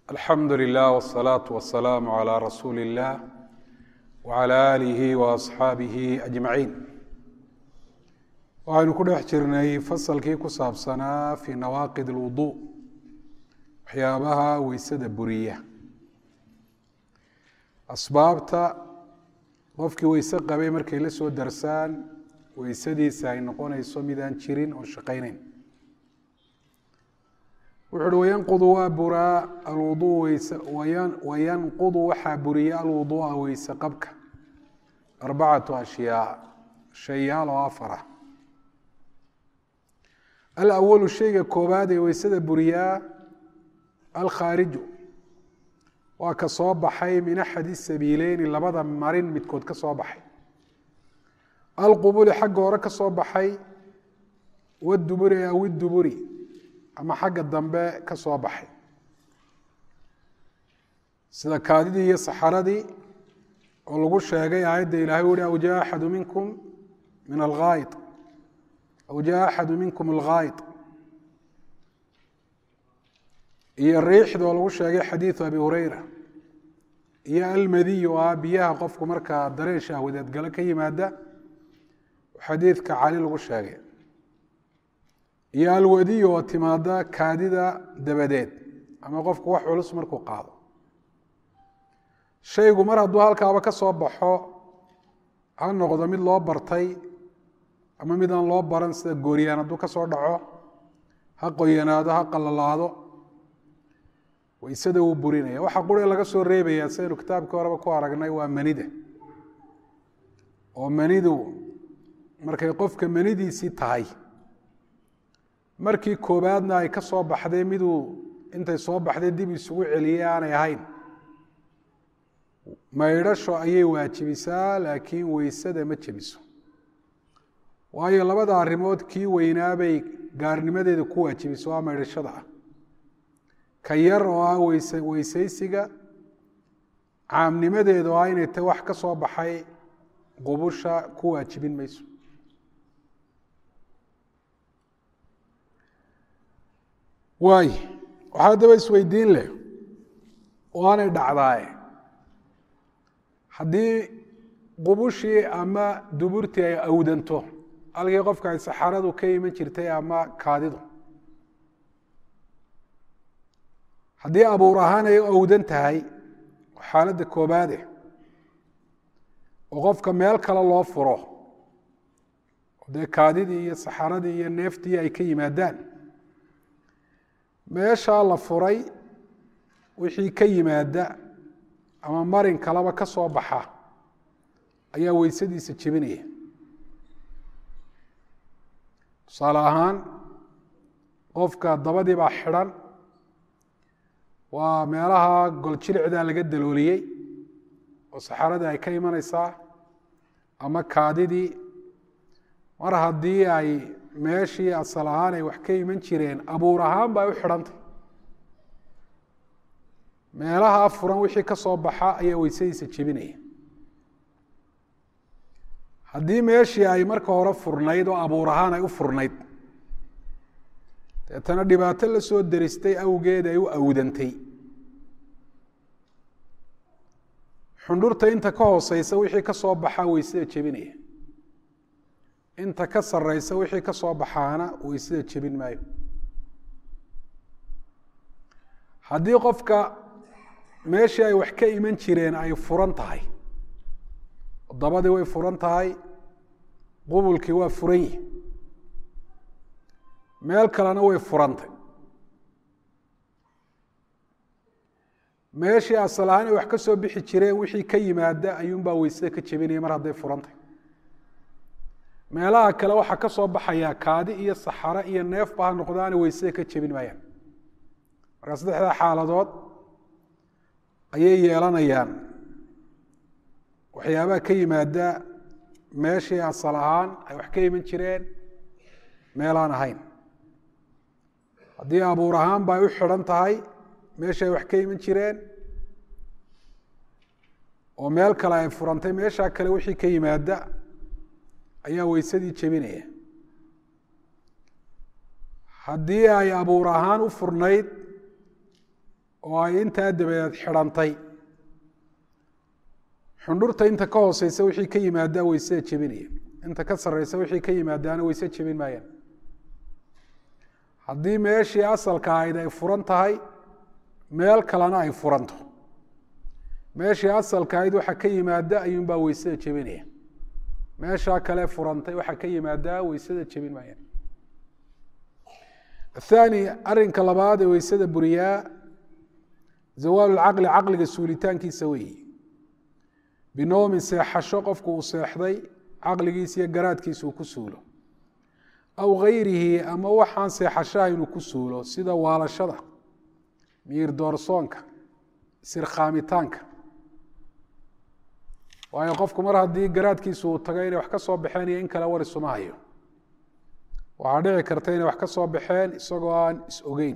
alxamdu lilah wالsalaaةu wasalaamu عalى rasuuli اllah wعalى aalihi waasxaabihi ajmaciin waxaynu ku dhex jirnay fasalkii ku saabsanaa fii nawaaqid اlwudu waxyaabaha weysada buriya asbaabta qofkii weyse qabay markay la soo darsaan weysadiisa ay noqonayso midaan jirin oo shaqayneyn wuxu uhi wayanqudu waa buraa alwuduu weyse wayanqudu waxaa buriya alwuduu'a weyse qabka arbacatu ashyaa shayaal oo afar ah alawalu shayga koobaad ee weysada buriyaa alkhaariju waa ka soo baxay min axadi sabiileyni labada marin midkood ka soo baxay alqubuli xagga hore ka soo baxay waduburi aw iduburi ama xagga dambe ka soo baxay sida kaadidii iyo saxaradii oo lagu sheegay aayadda ilahay uhi aw jaa axadu minkum min alghaayid aw jaa axadu minkum alghaayid iyo riixda oo lagu sheegay xadiidu abi hureyra iyo almadiy oo ah biyaha qofku markaa dareen shahwadeed galo ka yimaada xadiidka cali lagu sheegay iyo alwadiy oo timaada kaadida dabadeed ama qofku wax culus markuu qaado shaygu mar hadduu halkaaba ka soo baxo ha noqdo mid loo bartay ama mid aan loo baran sida gooryaan hadduu ka soo dhaco ha qoyanaado ha qalalaado waysada wuu burinaya waxa qure laga soo reebaya sidaynu kitaabkii horeba ku aragnay waa manida oo manidu markay qofka manidiisii tahay markii koobaadna ay ka soo baxday miduu intay soo baxday dib isugu celiyey aanay ahayn maydhasho ayay waajibisaa laakiin weysada ma jebiso waayo labada arrimood kii weynaabay gaarnimadeeda ku waajibiso waa maydhashada ah ka yar oo ah weyse weysaysiga caamnimadeeda oo ah inay ta wax ka soo baxay qubusha ku waajibin mayso waay waxaa daba isweydiin leh oo aanay dhacdaaye haddii qubushii ama duburtii ay awdanto halkii qofka ay saxaradu ka iman jirtay ama kaadidu haddii abuur ahaan ay awdan tahay xaaladda koobaade oo qofka meel kale loo furo dee kaadidii iyo saxaradii iyo neeftii ay ka yimaadaan meeshaa la furay wixii ka yimaada ama marin kaleba ka soo baxa ayaa weysadiisa jebinaya tusaale ahaan qofka dabadii baa xidhan waa meelaha goljiricdaa laga dalooliyey oo saxaradii ay ka imanaysaa ama kaadidii mar haddii ay meeshii asal ahaan ay wax ka iman jireen abuur ahaan ba ay u xidhantay meelaha furan wixii ka soo baxa ayaa weysadiisa jebinaya haddii meeshii ay marka hore furnayd oo abuur ahaan ay u furnayd deetana dhibaato la soo deristay awgeed ay u awdantay xundhurta inta ka hooseysa wixii ka soo baxaa weysada jebinaya inta ka sareysa wixii ka soo baxaana weysada jebin maayo haddii qofka meeshii ay wax ka iman jireen ay furan tahay dabadii way furan tahay qubulkii waa furan yihi meel kalena way furantay meeshii asal ahaan ay wax ka soo bixi jireen wixii ka yimaada ayuunbaa weysada ka jebinaya mar hadday furantay meelaha kale waxaa ka soo baxayaa kaadi iyo saxaro iyo neefba ha noqdaana weysada ka jebin maayaan markaa saddexdaa xaaladood ayay yeelanayaan waxyaabaha ka yimaada meeshii asal ahaan ay wax ka iman jireen meelaan ahayn haddii abuur ahaanba ay u xidhan tahay meeshii ay wax ka iman jireen oo meel kale ay furantay meeshaa kale wixii ka yimaada ayaa weysadii jebinaya haddii ay abuur ahaan u furnayd oo ay intaa dabadeed xidhantay xundhurta inta ka hooseysa wixii ka yimaadaa weysada jebinaya inta ka sareysa wixii ka yimaadaana weyse jebin maayaan haddii meeshii asalka ahayd ay furan tahay meel kalena ay furanto meeshii asalka ahayd waxa ka yimaada ayuunbaa weysada jebinaya meeshaa kale furantay waxa ka yimaadaa weysada jebin maayaan athani arinka labaad ee weysada buriyaa zawaalu lcaqli caqliga suulitaankiisa weeyi binoomin seexasho qofku uu seexday caqligiisa iyo garaadkiisa uu ku suulo aw gayrihi ama waxaan seexashaha inuu ku suulo sida waalashada miir doorsoonka sirkhaamitaanka waayo qofku mar haddii garaadkiisu uu tago inay wax ka soo baxeen iyo in kale war isuma hayo waxaa dhici karta inay wax ka soo baxeen isagoo aan is ogeyn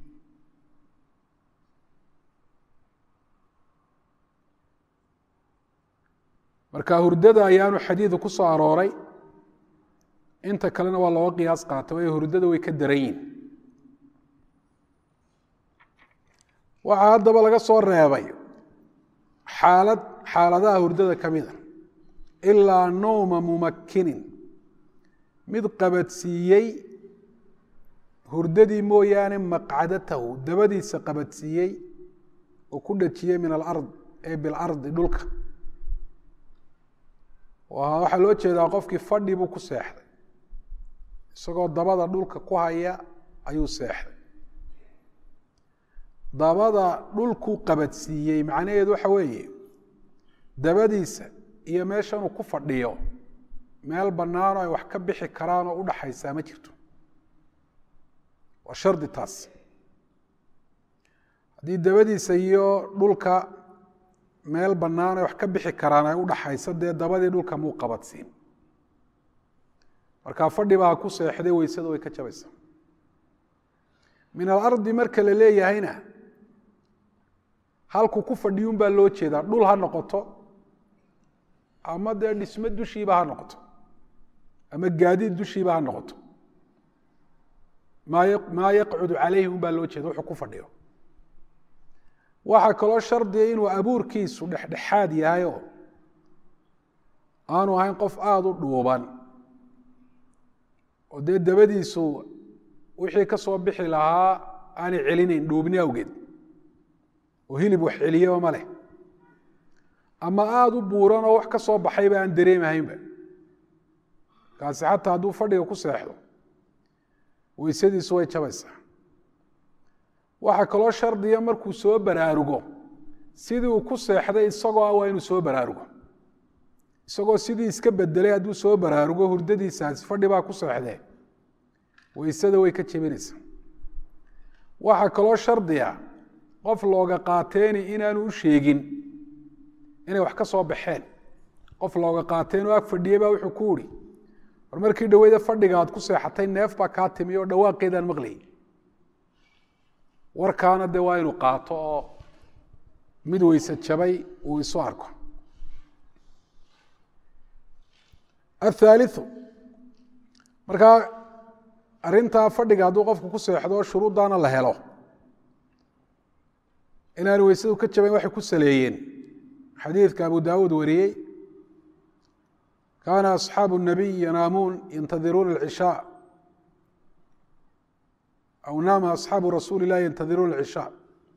marka hurdada ayaanu xadiidu ku soo arooray inta kalena waa looga qiyaas qaata waayo hurdada way ka daran yihin waxaa haddaba laga soo reebay xaalad xaaladaha hurdada ka mida ilaa nowma mumakkinin mid qabadsiiyey hurdadii mooyaane maqcadatahu dabadiisa qabadsiiyey oo ku dhajiyey min alard ee bilardi dhulka waxaa loo jeedaa qofkii fadhi buu ku seexday isagoo dabada dhulka ku haya ayuu seexday dabada dhulku qabadsiiyey macnaheedu waxa weeye dabadiisa iyo meeshanuu ku fadhiyo meel bannaanoo ay wax ka bixi karaanoo udhaxaysaa ma jirto waa shardi taas haddii dabadiisa iyo dhulka meel bannaan ay wax ka bixi karaan ay udhaxaysa dee dabadii dhulka muu qabadsiin markaa fadhi baa ku seexday weysada way ka jabaysaa min alardi marka la leeyahayna halku ku fadhiyun baa loo jeedaa dhul ha noqoto ama dee dhismo dushiiba ha noqoto ama gaadiid dushiiba ha noqoto maa maa yaqcudu calayhi un baa loo jeeda wuxuu ku fadhiyo waxaa kaloo shardiga inuu abuurkiisu dhexdhexaad yahayoo aanu ahayn qof aada u dhuuban oo dee dabadiisu wixii ka soo bixi lahaa aanay celinayn dhuubni awgeed oo hilib wax celiyaba ma leh ama aada u buuran oo wax ka soo baxayba aan dareemahaynba kaasi xataa hadduu fadhiga ku seexdo weysadiisu way jabaysaa waxaa kaloo shardiya markuu soo baraarugo sidii uu ku seexday isagoo ah waa inuu soo baraarugo isagoo sidii iska bedelay hadduu soo baraarugo hurdadiisaasi fadhi baa ku seexdee weysada way ka jebinaysaa waxaa kaloo shardiya qof looga qaateeni inaanu u sheegin inay wax ka soo baxeen qof looga qaateen oo ag fadhiyey baa wuxuu ku uri war markii dhaweyda fadhiga aad ku seexatay neef baa kaa timi oo dhawaaqeedaan maqlayay warkaana dee waa inuu qaato oo mid weyse jabay uu isu arko athaaliu markaa arrintaa fadhiga hadduu qofku ku seexdo shuruuddaana la helo inaanu weysadu ka jabayn waxay ku saleeyeen xadiidka abu daawuud wariyey kaana asxaabu الnabiy yanaamuun yantadiruuna اlcishaa aw naama asxaabu rasuuli اllahi yantadiruuna اlcishaa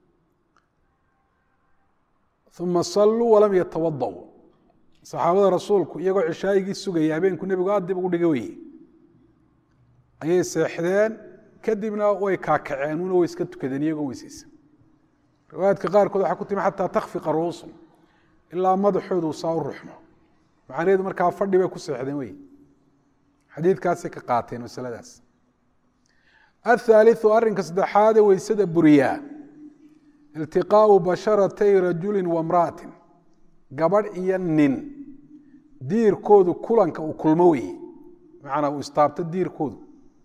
uma saluu walam yatawadau saxaabada rasuulku iyagoo cishaayigii sugaya habeenku nebigu aad dib ugu dhiga weye ayay seexdeen kadibna way kaakaceen una way iska tukadeen iyagoo weyseysa riwaayaadka qaarkood waxaa ku timi xataa takfiqa ruusum ilaa madaxoodu saa u ruxmo macnaheedu markaa fadhi bay ku seexdeen wey xadiidkaasay ka qaateen masaladaas athaaliu arrinka saddexaade weysada buriyaa iltiqaau basharatay rajulin wamra'atin gabadh iyo nin diirkoodu kulanka uu kulmo weye macanaa uu istaabto diirkoodu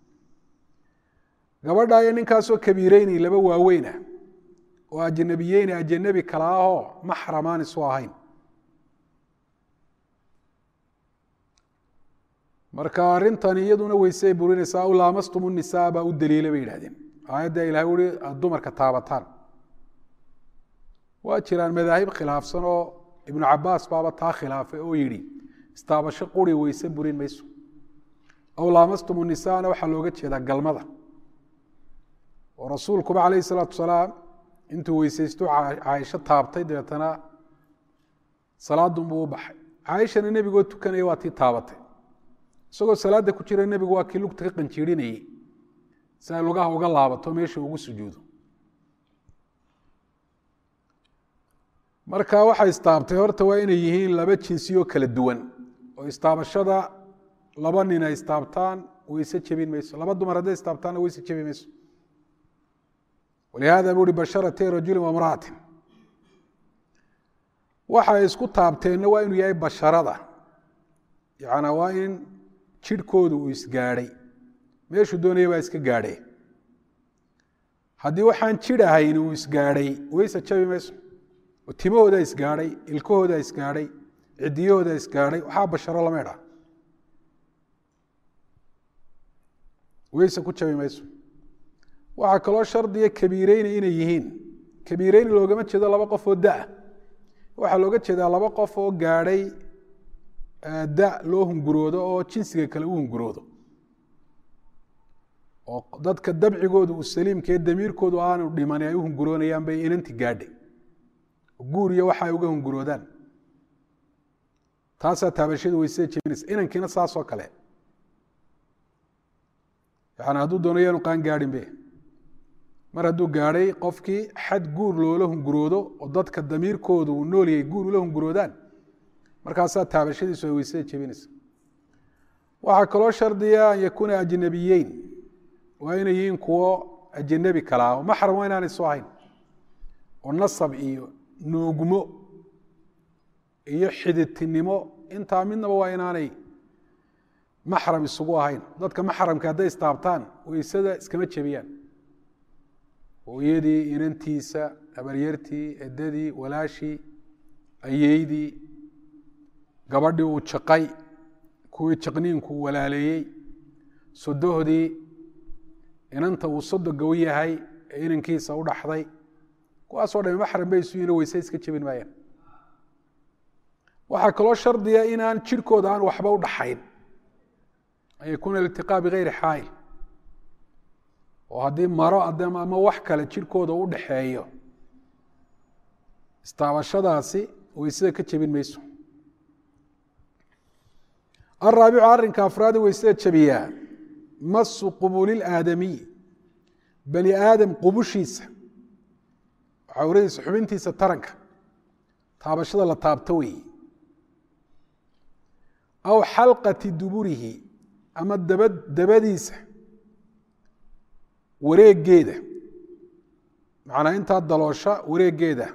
gabadha iyo ninkaasoo kabiireyni laba waaweynah oo ajnabiyeyni ajanabi kala ahoo maxramaan isu ahayn marka arrintan iyaduna weysey burinaysaa aw laamastum nisaa baa u daliila bay yidhahdeen aayadda ilahay ui aad dumarka taabataan waa jiraan madaahib khilaafsan oo ibnu cabaas baaba taa khilaafay oo yidhi istaabasho quri weyse burin mayso aw laamastum nisaana waxaa looga jeedaa galmada oo rasuulkuba calayhi salaatu wasalaam intuu weysaysto caaisho taabtay dabeetana salaadunbuu u baxay caaishana nebigoo tukanaya waa tii taabatay isagoo salaadda ku jira nebigu waa kii lugta ka qanjiirinayey si ay lugaha uga laabato meesha ugu sujuudo marka waxay istaabtay horta waa inay yihiin laba jinsiyoo kala duwan oo istaabashada laba nin ay istaabtaan weyse jebin mayso laba dumar hadday istaabtaanna weyse jebi mayso walihada buu uhi basharatay rajulin wamra'atin waxay isku taabteenna waa inuu yahay basharada yacnaa waa in jidhkoodu uu isgaadhay meeshuu doonaya baa iska gaadhee haddii waxaan jidh ahayn uu isgaadhay weyse jabi mayso oo timahoodaa isgaadhay ilkahoodaa isgaadhay cidiyahoodaa isgaadhay waxaa basharo lama idhaa weyse ku jabi mayso waxaa kaloo shardiya kabiireyni inay yihiin kabiireyni loogama jeedo laba qof oo da-a waxaa looga jeedaa laba qof oo gaadhay da loo hunguroodo oo jinsiga kale u hunguroodo oo dadka dabcigoodu uu saliimkaee damiirkoodu aanu dhiman ay u hunguroonayaan bay inanti gaadhay guur iyo waxa ay uga hunguroodaan taasaa taabashada weysada jebinaysa inankiina saasoo kale yani hadduu doono yaanu qaan gaadhin be mar hadduu gaadhay qofkii xad guur loola hunguroodo oo dadka damiirkoodu uu noolyahay guur ula hunguroodaan markaasaa taabashadiisu ay weysada jebinaysa waxaa kaloo shardiya an yakuuna ajnabiyeyn waa inay yihiin kuwo ajanabi kalaa oo maxram waa inaanay soo ahayn oo nasab iyo nuugmo iyo xididtinimo intaa midnaba waa inaanay maxram isugu ahayn dadka maxramka hadday istaabtaan weysada iskama jebiyaan hooyadii inantiisa habaryartii edadii walaashii ayeydii gabadhii uu jaqay kuwii jaqniinku walaaleeyey sodohdii inanta uu sodoga u yahay ee inankiisa u dhaxday kuwaasoo dhami maxram bay isu yihin weyse iska jebin maayaan waxaa kaloo shardiya inaan jirhkooda aan waxba u dhaxayn an yakuuna iltiqaa bigayri xaayil oo haddii maro ama wax kale jirhkooda u dhaxeeyo istaabashadaasi weysada ka jebin mayso araabicu arrinka afraadi weysada jebiyaa masu qubuulilaadamiy bani aadam qubushiisa cawradiisa xubintiisa taranka taabashada la taabto weeye aw xalqati duburihi ama daba dabadiisa wareegeeda macnaa intaa daloosha wareegeeda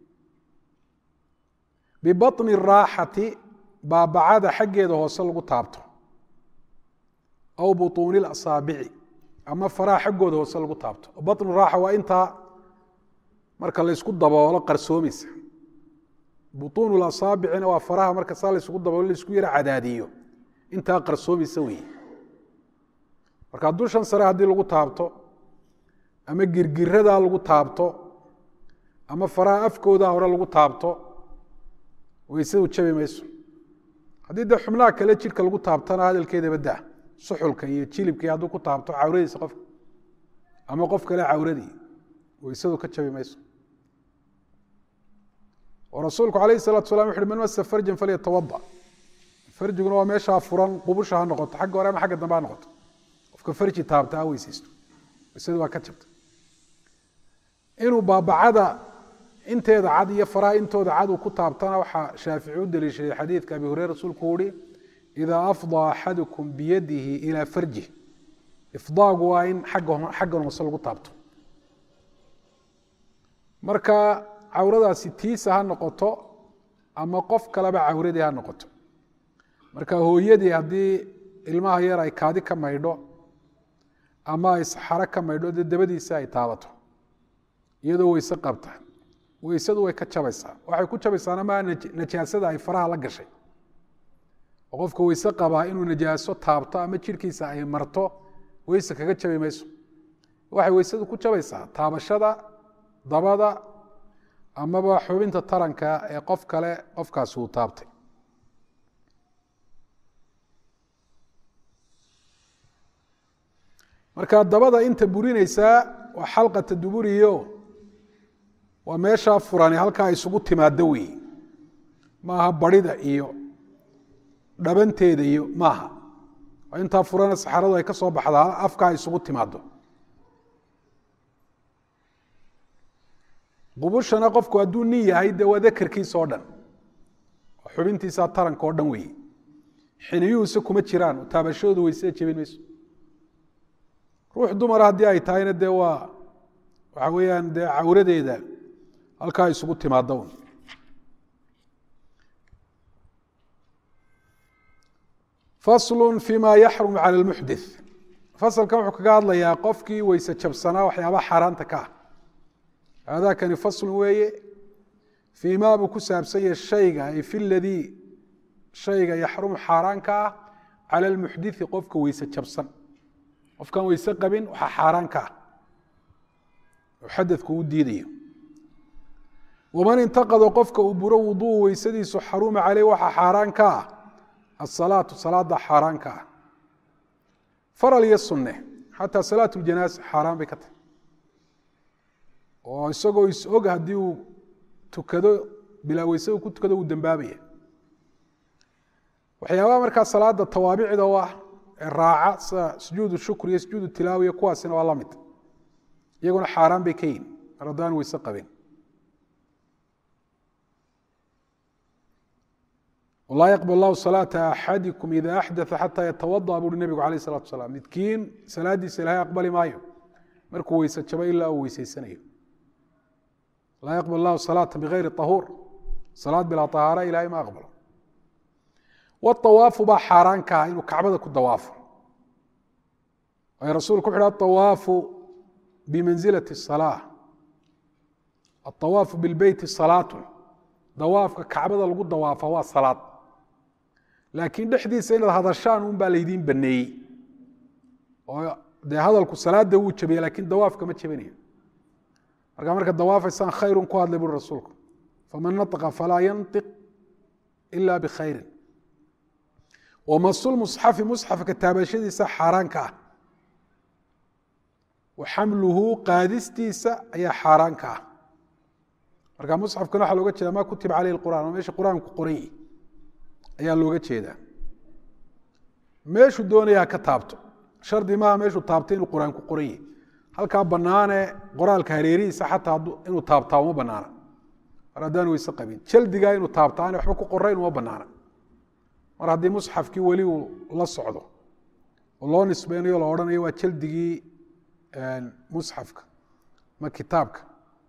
bibaطni raaxati baabacada xaggeeda hoose lagu taabto aw buطuuni اlasaabici ama faraha xaggooda hoose lagu taabto baطnu raaxa waa intaa marka laysku daboolo qarsoomaysa buطuun اlasaabicina waa faraha marka saa laysku daboolo laysku yaro cadaadiyo intaa qarsoomaysa weeye marka dushan sare haddii lagu taabto ama girgiradaa lagu taabto ama faraha afkooda hore lagu taabto weysadu jabi mayso haddii dee xubnaha kale jidhka lagu taabtana hadalkeedaba daa suxulka iyo jilibkii hadduu ku taabto cawradiisa qofka ama qof kale cawradii weysadu ka jabi mayso oo rasuulku alayh الsalatu salam wuxu uhi man masa farjan falyatawada farjiguna waa meeshaa furan qubusha ha noqoto xagga hore ama xagga dambe ha noqoto qofka farji taabta ha weysaysto weysadu waa ka jabta inuu baabacada inteeda cad iyo faraha intooda cad uu ku taabtana waxaa shaafici u deliishaday xadiidka abi hureyre rasuulku uhi idaa afdaa axadukum biyadihi ilaa farjih ifdaagu waa in xaggan hoose lagu taabto marka cawradaasi tiisa ha noqoto ama qof kaleba cawradii ha noqoto marka hooyadii haddii ilmaha yar ay kaadi ka maydho ama ay saxaro ka maydho dee dabadiisa ay taabato iyadoo weyse qabta weysadu way ka jabaysaa waxay ku jabaysaana maa najaasada ay faraha la gashay oo qofka weyse qabaa inuu najaaso taabto ama jirhkiisa ay marto weyse kaga jabi mayso waxay weysadu ku jabaysaa taabashada dabada amaba xubinta taranka ee qof kale qofkaasi uu taabtay marka dabada inta burinaysaa waa xalqata duburiyo waa meeshaa furani halkaa isugu timaado weeye maaha barida iyo dhabanteeda iyo maaha waa intaa furana saxaradu ay ka soo baxdaa afkaa isugu timaado qubushana qofku hadduu nin yahay dee waa dakarkiisa oo dhan oo xubintiisaa taranka oo dhan weeye xiniyuhuse kuma jiraan taabashadoodu weysada jebin mayso ruux dumara haddii ay tahayna dee waa waxa weeyaan dee cawradeeda halkaa isugu timaado un faslu fima yaxrum cala lmuxdith fasalkan wuxuu kaga hadlayaa qofkii weyse jabsanaa waxyaabaha xaaraanta ka ah haadakani faslun weeye fii ma buu ku saabsan yahay shayga ay fi ladii shayga yaxrumu xaaraanka ah cala almuxdithi qofka weyse jabsan qofkaan weyse qabin waxaa xaaraan ka ah oo xadadku u diidayo waman intaqado qofka uu buro wuduu weysadiisu xaruma caleyh waxaa xaaraan ka ah asalaatu salaada xaaraan ka ah faral iyo sunne xataa salaat ljanaasa xaaraan bay ka tahay oo isagoo is-og haddii uu tukado bilaa weyse uu ku tukado uu dembaabaya waxyaabaha markaa salaada tawaabicda u ah ee raaca sida sujuudu shukr iyo sujuudu tilaawiya kuwaasina waa la mid iyaguna xaaraan bay ka yihin mar haddaan weyse qabin laa yaqbal allahu salaata axadikum ida axdaa xataa yatawadaa buuhi nebigu alayh salatu asalaam midkiin salaadiisa ilahay aqbali maayo markuu weyse jabo ilaa uu weyseysanayo laa yaqbal allahu salaata bigayri ahuur salaad bilaa ahaara ilahay ma aqbalo waawaafu baa xaaraan ka ah inuu kacbada ku dawaafo waayo rasuulku wuxu uhi aawaafu bimanzilati salaa aawaafu bilbeyti salaatun dawaafka kacbada lagu dawaafa waa salaad laakiin dhexdiisa inaad hadashaan un baa laydiin baneeyey oo dee hadalku salaada wuu jabiya lakin dawaafka ma jabinayo markaa marka dawaafaysaan khayrun ku hadlay buri rasuulku faman naطqa falaa yanطiq ila bikhayrin wamasul musxafi musxafka taabashadiisa xaaraan ka ah wa xamluhu qaadistiisa ayaa xaaraan ka ah marka musxafkan waxaa looga jeeda ma kutiba caleyh اqur'an oo meesha qur-aanku qoran yihi ayaa looga jeedaa meeshuu doonayaa ka taabto shardi maaha meeshuu taabtay inuu qur-aanku qoran yihi halkaa banaane qoraalka hareerihiisa xataa inuu taabtaa uma banaana mar haddaan weyse qabin jaldigaa inuu taabta aan waxba ku qorayn uma banaana mar haddii musxafkii weli uu la socdo oo loo nisbeynayo la odhanayo waa jaldigii musxafka ma kitaabka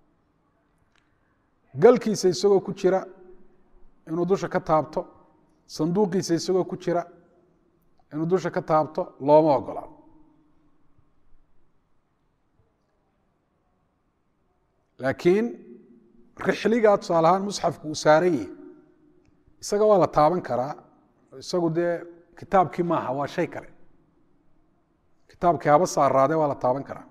galkiisa isagoo ku jira inuu dusha ka taabto sanduuqiisa isagoo ku jira inuu dusha ka taabto looma ogola laakiin rixligaa tusaale ahaan musxafku uu saaran yahi isaga waa la taaban karaa isagu dee kitaabkii maaha waa shay kale kitaabkii haba saaraade waa la taaban karaa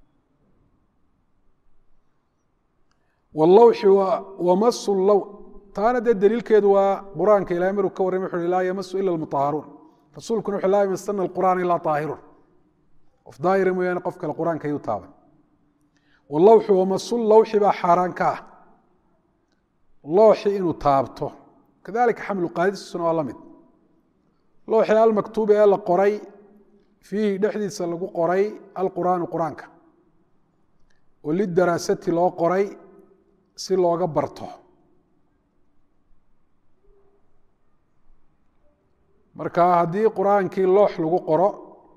wlawxi wamasu low taana dee daliilkeedu waa qur-aanka ilahay maruu ka warramay wuxu uhi laa yamasu ila almutahharuun rasuulkuna wuxu laa yamasana alqur'aan ilaa taahirun qof daahira mooyaane qof kale qur-aanka ayuu taaban walawxi wamasu lawxi baa xaaraan ka ah looxi inuu taabto kadalika xamlu qaadisisuna waa la mid looxi almaktuubi ee la qoray fiihi dhexdiisa lagu qoray alqur'aanu qur-aanka oo lidaraasati loo qoray si looga barto marka haddii qur-aankii loox lagu qoro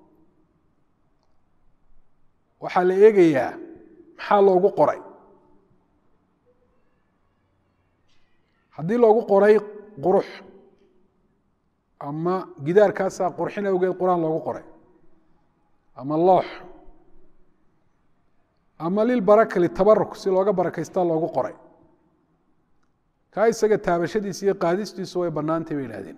waxaa la eegayaa maxaa loogu qoray haddii loogu qoray qurux ama gidaarkaasaa qurxin awgeed qur-aan loogu qoray ama loox ama lilbaraka litabaruk si looga barakaystaa loogu qoray kaa isaga taabashadiisa iyo qaadistiisu way bannaantay bay ihahdeen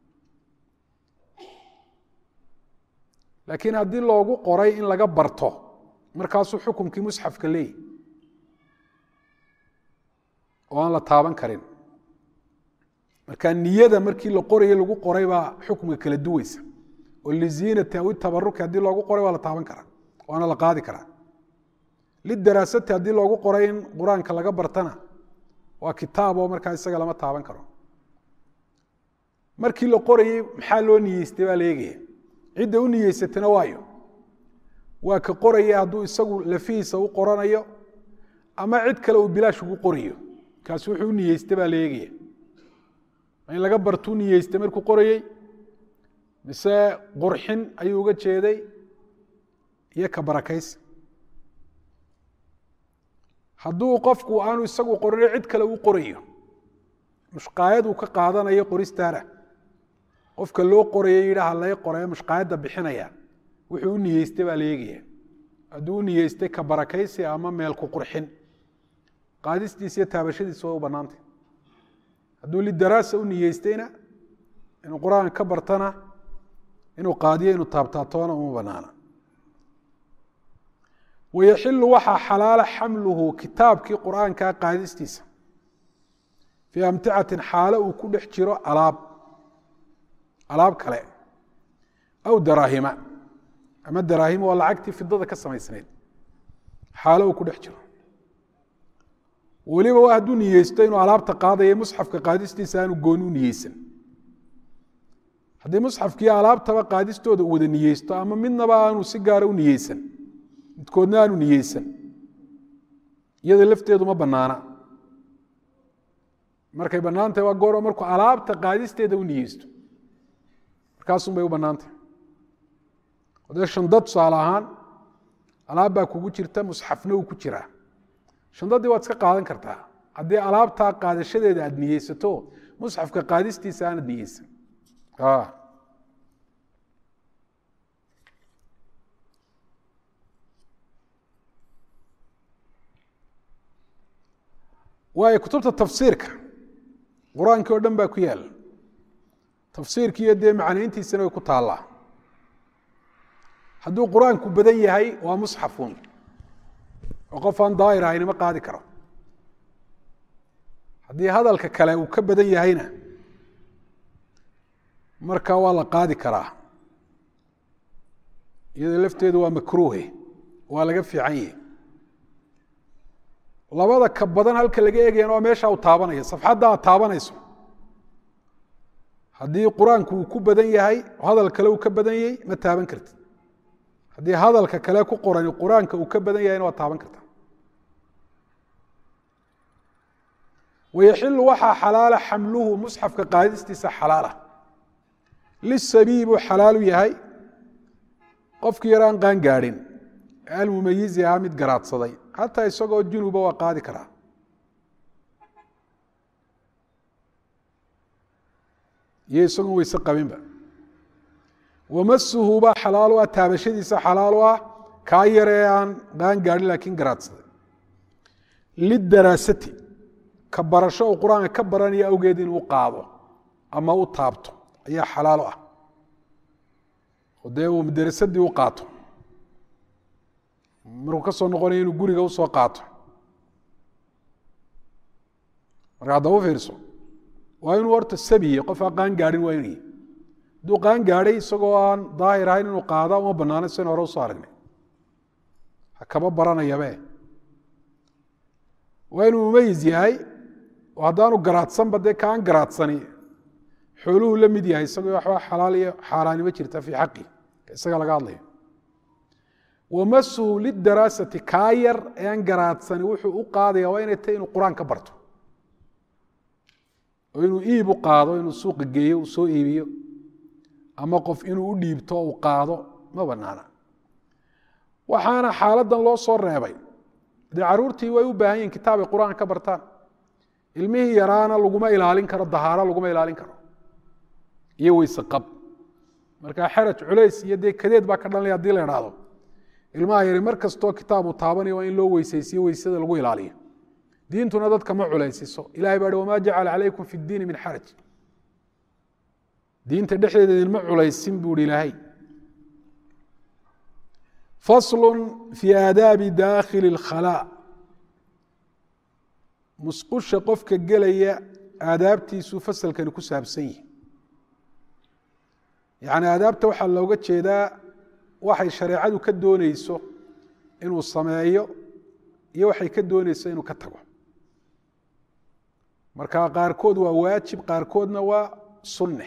laakiin haddii loogu qoray in laga barto markaasuu xukumkii musxafka leeyahy oo aan la taaban karin marka niyada markii la qorayo lagu qoray baa xukmiga kala duweysa oo liziinati aw tabaruki haddii loogu qoray waa la taaban karaa waana la qaadi karaa lidaraasati haddii loogu qoray in qur-aanka laga bartana waa kitaab oo markaa isaga lama taaban karo markii la qorayey maxaa loo niyeystay baa la eegaya cidda u niyeysatana waayo waa ka qoraya hadduu isagu lafihiisa u qoranayo ama cid kale uu bilaash ugu qorayo kaasi wuxuu u niyeystay baa la eegaya in laga bartuu niyeystay markuu qorayey mise qurxin ayuu uga jeeday iyo ka barakaysi hadduu qofku aanu isagu qorino cid kale u qorayo mushqaayad uu ka qaadanayo qoristaana qofka loo qorayo yidhaha laga qorayo mushqaayadda bixinaya wuxuu u niyeystay baa la eegaya hadduu u niyeystay ka barakaysi ama meelku qurxin qaadistiisa iyo taabashadiisa waa u bannaantay hadduu lidaraasa u niyeystayna inuu qur-aan ka bartana inuu qaadiyo inuu taabtaatoona uma banaana wayaxilu waxaa xalaala xamluhu kitaabkii qur-aankaa qaadistiisa fii amticatin xaalo uu ku dhex jiro alaab alaab kale aw daraahima ama daraahima waa lacagtii fidada ka samaysnayd xaalo uu ku dhex jiro weliba waa hadduu niyeysto inuu alaabta qaadaya musxafka qaadistiisa aanu gooni u niyeysan haddii musxafkii alaabtaba qaadistooda u wada niyeysto ama midnaba aanu si gaara u niyeysan midkoodna aanu niyeysan iyada lafteedu ma banaana markay bannaantahay waa gooro markuu alaabta qaadisteeda u niyeysto markaasun bay u bannaantahay dee shandad tusaale ahaan alaab baa kugu jirta musxafna uu ku jiraa shandadii waad iska qaadan kartaa haddii alaabtaa qaadashadeeda aad niyeysato musxafka qaadistiisa aanad niyeysan waayo kutubta tafsiirka qur-aankii oo dhan baa ku yaala tafsiirkiiyo dee macnayntiisana way ku taallaa hadduu qur-aanku badan yahay waa musxafun oo qof aan daahir ahayni ma qaadi karo haddii hadalka kale uu ka badan yahayna marka waa la qaadi karaa iyada lafteedu waa makruuhe waa laga fiican yahi labada ka badan halka laga eegayana waa meesha uu taabanaya safxadda aad taabanayso haddii qur-aanku uu ku badan yahay oo hadal kale uu ka badan yahay ma taaban kartid haddii hadalka kale ku qorani qur-aanka uu ka badan yahayna waa taaban kartaa wayaxilu waxaa xalaala xamluhu musxafka qaadistiisa xalaala lisabiyi buu xalaalu yahay qofkii yar aan qaan gaadhin almumayizi ahaa mid garaadsaday xataa isagoo junuba waa qaadi karaa iyo isagoon weyse qabinba wamasuhu baa xalaal u ah taabashadiisa xalaal u ah kaa yar ee aan qaan gaadhin laakiin garaadsaday lidaraasati ka barasho uu qur-aanka ka baranaya awgeed inuu qaado ama u taabto ayaa xalaal u ah oo dee uu madarasadii u qaato markuu ka soo noqonaya inuu guriga usoo qaato marka haddaba u fiirso waa inuu horta sabiye qof aan qaan gaadhin waa inuu hadduu qaan gaadhay isagoo aan daahir ahayn inuu qaada uma banaano sen hore usoo aragnay ha kaba baranayabe waa inuu mumayis yahay oo haddaanu garaadsanba dee kaan garaadsani xooluhu la mid yahay isagoo waxba xalaal iyo xaaraanimo jirta fii xaqi isaga laga hadlayo wamasuhu lidaraasati kaa yar ee aan garaadsani wuxuu u qaadaya waa inay tahy inuu qur-aan ka barto oo inuu iib u qaado inuu suuqa geeyo uu soo iibiyo ama qof inuu u dhiibto uu qaado ma banaana waxaana xaaladan loo soo reebay dee caruurtii way u baahan yihin kitaabay qur-aan ka bartaan ilmihii yaraana laguma ilaalin karo dahaaro laguma ilaalin karo iyo weyse qab marka xeraj culays iyo dee kadeed baa ka dhalanaya hadii la idhaahdo ilmaha yari mar kastoo kitaab uu taabanayo waa in loo weysaysiyo weysada lagu ilaaliyo diintuna dadka ma culaysiso ilahay baa hi wamaa jacala calaykum fi ddiini min xaraj diinta dhexdeeda idinma culaysin buu hi ilaahay faslu fi aadaabi daakhili اlkhalaa musqusha qofka gelaya aadaabtiisuu fasalkani ku saabsan yihi yacni aadaabta waxaa looga jeedaa waxay shareecadu ka dooneyso inuu sameeyo iyo waxay ka dooneyso inuu ka tago marka qaarkood waa waajib qaarkoodna waa sunne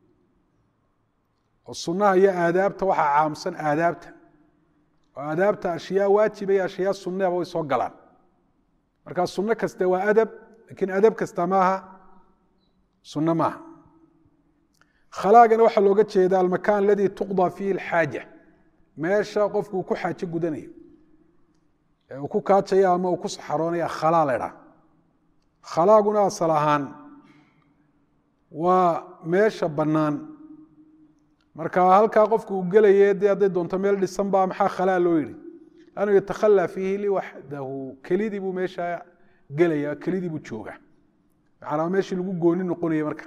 oo sunnaha iyo aadaabta waxaa caamsan aadaabta oo aadaabta ashyaa waajiba iyo ashyaa sunneaba way soo galaan markaa sunno kaste waa adab lakiin adab kasta maaha sunno maaha khalaagana waxaa looga jeeda almakan aladii tuqضى fiihi اlxaaja meesha qofku uu ku xaajo gudanayo ee uu ku kaajaya ama uu ku saxaroonaya khalaa la ydhaha khalaaguna asal ahaan waa meesha bannaan marka halkaa qofku uu gelaye dee hadday doonto meel dhisan ba maxaa khalaa loo yihi lannu yatakhalaa fiihi liwaxdahu kelidii buu meesha gelaya kelidii buu jooga macanaa meeshii lagu gooni noqonaya marka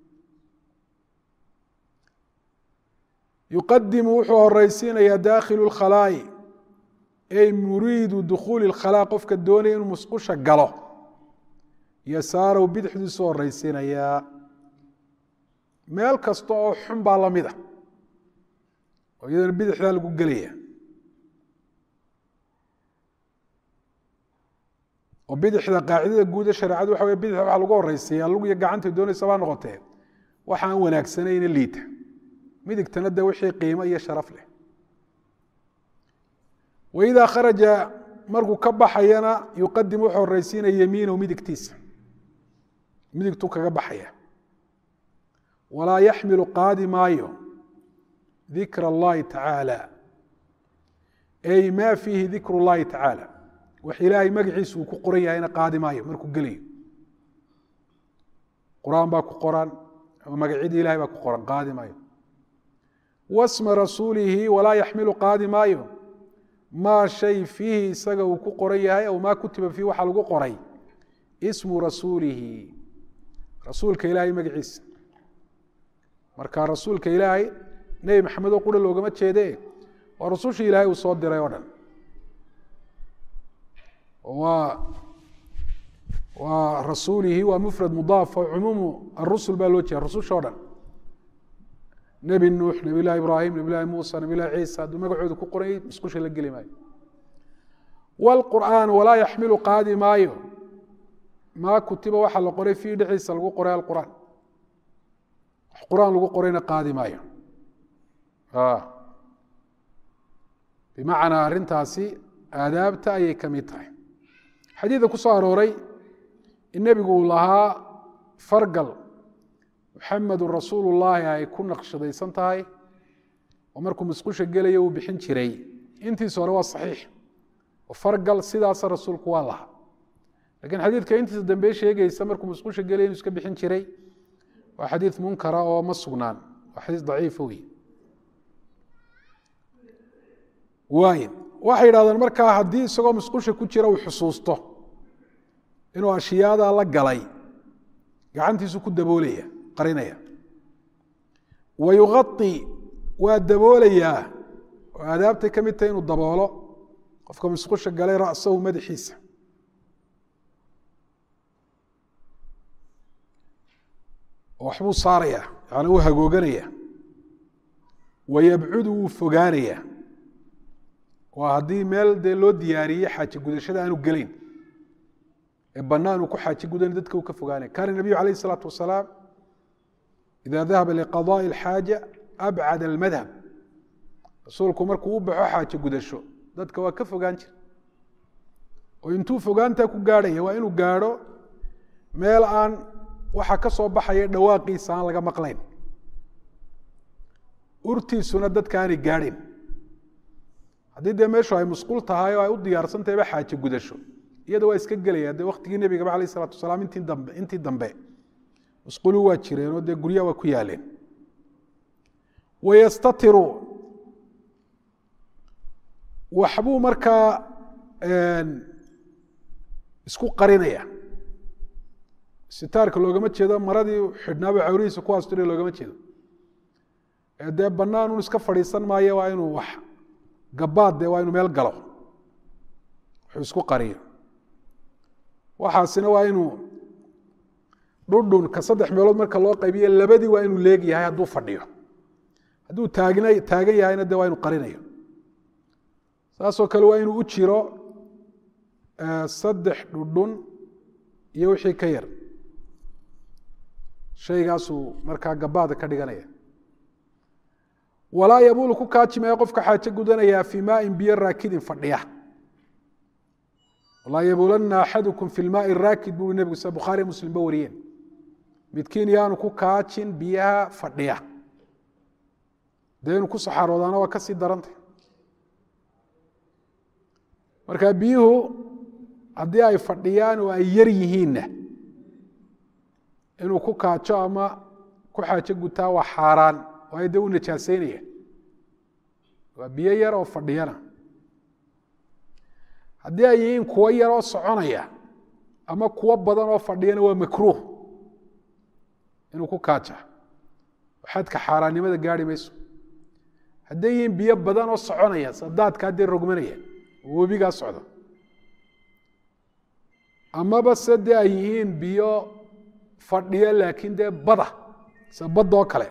yuqadimu wuxuu horeysiinayaa daakhilu lkhalaa'i ey muriidu dukhuuli lkhalaa qofka doonaya inuu musqusha galo yasaarow bidixdiisu horeysiinayaa meel kasta oo xun baa lamid a oo iyadana bidixdaa lagu gelaya oo bidixda qaacidada guuda shareecadu waxa wey bidixda waxa lagu horeysiiyaa lug iyo gacantay doonaysa baa noqotee waxa aan wanaagsanayna liita midigtana de wixii qiimo iyo sharaf leh waidaa kharaja markuu ka baxayana yuqadim wuxuu horeysiinaya yamiinahu midigtiisa midigtuu kaga baxaya walaa yaxmilu qaadi maayo dikra اllahi tacaala ay ma fiihi dikr اllahi tacaala wax ilaahay magaciisa uu ku qoran yahayna qaadi maayo markuu gelayo qur-aan baa ku qoran ama magacyadii ilahay baa ku qoran qaadi maayo wasma rasuulihi walaa yaxmilu qaadi maayo maa shay fiihi isaga uu ku qoran yahay aw maa kutiba fiihi waxaa lagu qoray ismu rasuulihi rasuulka ilaahay magaciisa marka rasuulka ilaahay nebi maxamed oo qura loogama jeede waa rusushii ilaahay uu soo diray oo dhan waa waa rasuulihi waa mufrad mudaaf oo cumuumu arusul baa loo jeeda rususha o dhan nebi nuux nebi llahi ibraahim nebi llahi muusa nebi llahi ciisa hadduu magacooda ku qoranyay musqusha la geli maayo wاlqur'aan walaa yaxmilu qaadi maayo maa kutiba waxaa la qoray fiihi dhexdiisa lagu qoray alqur'aan wax qur'aan lagu qorayna qaadi maayo bimacnaa arrintaasi aadaabta ayay ka mid tahay xadiida ku soo arooray in nebigu uu lahaa fargal muxamedun rasuulu llaahi ay ku naqshadaysan tahay oo markuu musqusha gelaya uu bixin jiray intiisa hore waa saxiix oo fargal sidaasa rasuulku waa lahaa lakiin xadiidka intiisa dambe sheegaysa markuu musqusha gelaya inuu iska bixin jiray waa xadiid munkara oo ma sugnaan waa xadiis daciifa wey waay waxay yidhahdeen markaa haddii isagoo musqusha ku jira uu xusuusto inuu ashiyaadaa la galay gacantiisu ku daboolaya qarinaya wa yuqai waa daboolayaa oo aadaabtay ka mid tahay inuu daboolo qofka musqusha galay ra'sahu madaxiisa waxbuu saaraya yani uu hagooganaya wayabcudu wuu fogaanaya waa haddii meel dee loo diyaariyey xaaje gudashada aanu gelayn ee banaan uu ku xaaje gudan dadka uu ka fogaanaya kaana nabiyu alayh isalaatu wasalaam ida dahaba liqadaءi اlxaaja abcad almadhab rasuulku markuu u baxo xaaje gudasho dadka waa ka fogaan jira oo intuu fogaantaa ku gaadhaya waa inuu gaadho meel aan waxa ka soo baxaya dhawaaqiisa aan laga maqlayn urtiisuna dadka aanay gaadhin haddii dee meeshu ay musqul tahay oo ay u diyaarsantahayba xaaje gudasho iyada waa iska gelaya dee waktigii nebigaba alayh isalatu wasalaam intii dambe intii dambe musqulu waa jireen oo dee guryaha waa ku yaaleen wayastatiru waxbuu markaa isku qarinaya sitaarka loogama jeedo maradii xidhnaaba cawrihiisa ku asturiya loogama jeedo ee dee bannaan un iska fadhiisan maayo waa inuu wax gabaad dee waa inuu meel galo wuxuu isku qariyo waxaasina waa inuu dhudhunka saddex meelood marka loo qaybiyo labadii waa inuu leeg yahay hadduu fadhiyo hadduu taagna taagan yahayna de waa inuu qarinayo saasoo kale waa inuu u jiro saddex dhudhun iyo wixii ka yar shaygaasuu markaa gabaada ka dhiganaya walaa yabuulu ku kaajimaya qofka xaajo gudanayaa fii maain biyo raakidin fadhiya walaa yabuulanna axadukum fi lmaai raakid buu nebigu sida bukhaari muslimba wariyeen midkiin yaanu ku kaajin biyaha fadhiya dee inu ku saxaaroodaana waa ka sii darantay marka biyuhu haddii ay fadhiyaan oo ay yar yihiinna inuu ku kaajo ama ku xaajo gutaa waa xaaraan waayo dee u najaaseynaya waa biyo yar oo fadhiyana haddii ay yihiin kuwo yar oo soconaya ama kuwo badan oo fadhiyana waa makruuh inuu ku kaaja xadka xaaraannimada gaari mayso hadday yihiin biyo badan oo soconaya sadaadka haddee rogmanaya oo webigaa socda amaba se dee ay yihiin biyo fadhiyo laakiin dee bada se badoo kale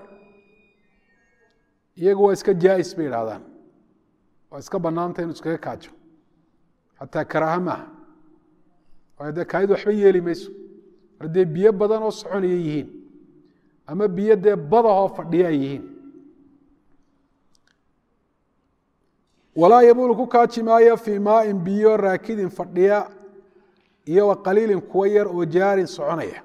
iyagu waa iska jaais bay idhahdaan waa iska banaanta inu iskaga kaajo xataa karaaha maaha waayo dee kaayid waxba yeeli mayso mar dee biyo badan oo soconaya yihiin ama biyo dee badahoo fadhiyo ay yihiin walaa yabuulu ku kaaji maayo fii maain biyo raakidin fadhiya iyo wa qaliilin kuwo yar oo jaarin soconaya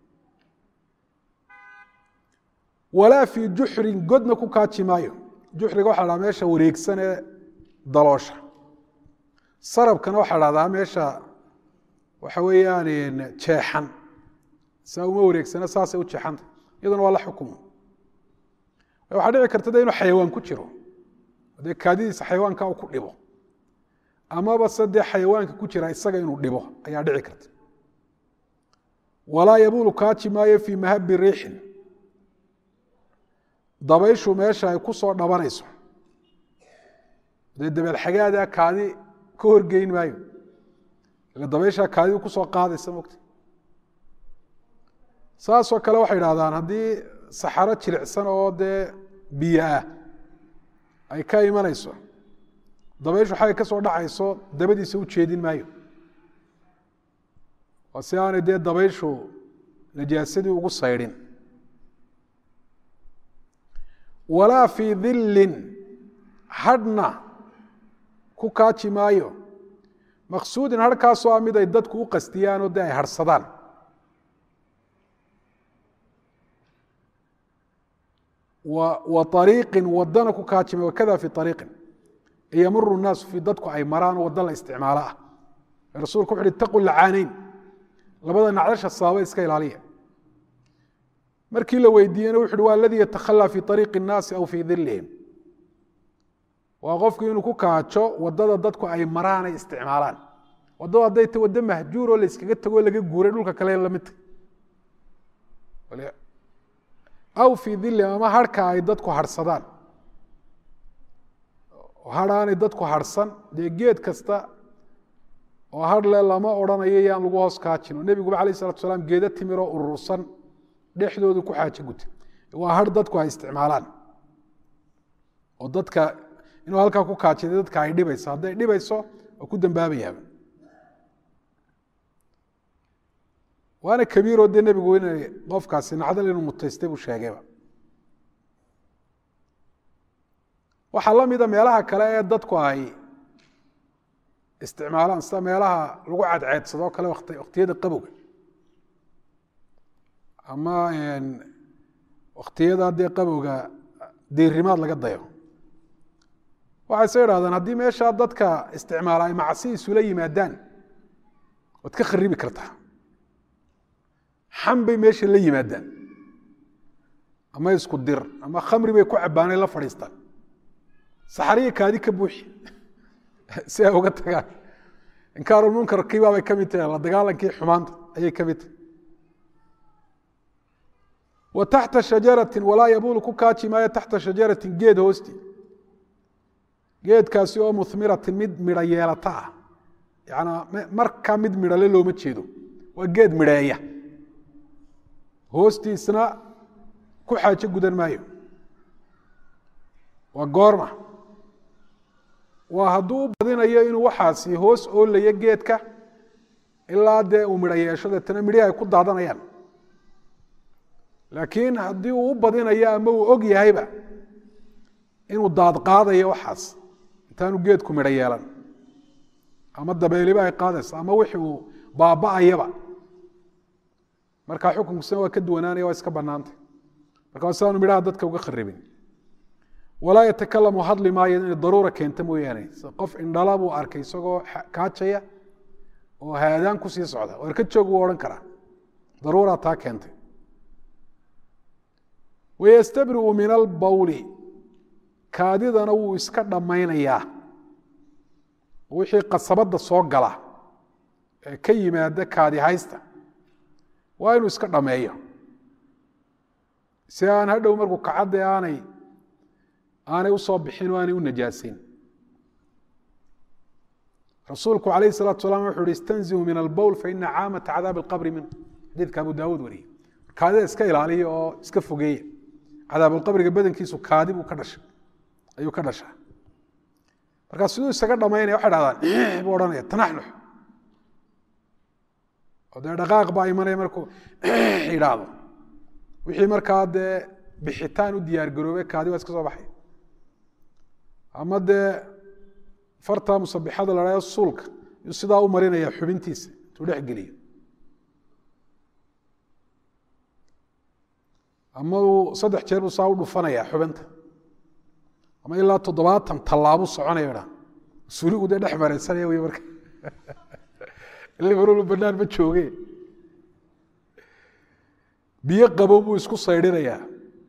walaa fii juxrin godna ku kaaji maayo juxriga waxa la dhaha meesha wareegsan ee daloosha sarabkana waxaa dhahdaa meesha waxa weeyaan jeexan saa uma wareegsana saasay u jeexanta iyaduna waa la xukumo waxaa dhici karta de inuu xayawaan ku jiro dee kaadidiisa xayawaanka uu ku dhibo amaba se dee xayawaanka ku jira isaga inuu dhibo ayaa dhici karta walaa yabuulu kaaji maayo fii mahabi riixin dabayshu meesha ay ku soo dhabanayso dee dabeed xagaadaa kaadi ka horgeyn maayo ila dabayshaa kaadidu kusoo qaadaysa mogta saasoo kale waxay idhahdaan haddii saxaro jilicsan oo dee biyo ah ay ka imanayso dabayshu xagay ka soo dhacayso dabadiisa u jeedin maayo oo si aanay dee dabayshu najaasadii ugu saydhin walaa fii dillin hadhna ku kaaji maayo maqsuudin harhkaasoo ah mid ay dadku u qastiyaan oo dee ay harhsadaan wa ariiqin wadana ku kaaji maayo wakada fi ariiqin yamuru naasu fi dadku ay maraan waddo la isticmaalo ah rasuulku wuxu uhi itaqu lacaaneyn labada nacdasha sababa iska ilaaliya markii la weydiiyena wuxu uhi waa aladii yatakhalaa fi ariiqi الnaasi aw fii dilihim waa qofku inuu ku kaajo wadada dadku ay maraan ay isticmaalaan waddadu hadday ta waddo mahjuuroo la yskaga tago laga guuray dhulka kale lamidta aw fii dilihim ama harhka ay dadku harhsadaan hadhaanay dadku harhsan dee geed kasta oo hadhle lama odrhanayo yaan lagu hoos kaajin oo nebiguba alayh salatu salaam geedo timiroo urursan dhexdoodu ku xaajo guta waa har dadku ay isticmaalaan oo dadka inuu halkaa ku kaajida dadka ay dhibayso hadday dhibayso waa ku dambaabayaaba waana kabiiroo dee nebigu inay qofkaasi nacdal inuu mutaystay buu sheegayba waxaa la mida meelaha kale ee dadku ay isticmaalaan sida meelaha lagu cadceedsadoo kale waktiyada qabowga ama waktiyada dee qabowga diirimaad laga dayo waxay se idhahdaan haddii meeshaa dadka isticmaala ay macsi isula yimaadaan waad ka kharibi kartaa xam bay meesha la yimaadaan ama isku dir ama khamri bay ku cabaanay la fadhiistaan saxariya kaadi ka buuxi si ay uga tagaan inkaarulmunkarkiibaabay ka mid tahay la dagaalankii xumaanta ayay ka mid tahay wa taxta shajaratin walaa yabuulu ku kaaji maayo taxta shajaratin geed hoosti geedkaasi oo muhmiratin mid midho yeelata ah yanaa markaa mid midhale looma jeedo waa geed midheeya hoostiisna ku xaajo gudan maayo waa goorma waa hadduu u badinayo inuu waxaasi hoos oolayo geedka ilaa dee uu midho yeesho deetana midhihi ay ku daadanayaan laakiin haddii uu u badinayo ama uu og yahayba inuu daad qaadayo waxaas intaanu geedku midho yeelan ama dabeeliba ay qaadayso ama wixii uu baaba'ayaba markaa xukunkusna waa ka duwanaanaya waa iska banaantay marka sidaanu midhaha dadka uga kharibin walaa yatakalamu hadli maayo inay daruura keenta mooyaane qof indhala buu arkay isagoo kaajaya oo haadaan kusii socda war ka joog wuu odhan karaa daruuraa taa keentay wayastabri'u min albawli kaadidana wuu iska dhammaynayaa wixii qasabadda soo gala ee ka yimaada kaadi haysta waa inuu iska dhameeyo si aan hadhow markuu kacadde aanay aanay usoo bixin oo aanay u najaasin rasuulku alayh الsalatu salam wuxu uhi istanzihu min albowl faina caamata cadaabi اlqabri minhu xadiidka abu daawuud wariyey kaadida iska ilaaliya oo iska fogeeya cadaabulqabriga badankiisu kaadi buu ka dhashay ayuu ka dhashaa markaa siduu isaga dhamaynaya waxay dhahdaan buu odhanaya tanaxnux oo dee dhaqaaq baa imanaya markuu yidhaahdo wixii markaa dee bixitaan u diyaar garoobay kaadi waa iska soo baxay ama dee farta musabixada la dhahdo suulka yuu sidaa u marinaya xubintiisa intuu dhex geliyo ama uu saddex jeer buu saa u dhufanaya xubinta ama ilaa toddobaatan tallaabu soconaya dha suuligu dee dhex mareysanaya wey marka ile marolu banaan ma jooge biyo qabow buu isku saydhinayaa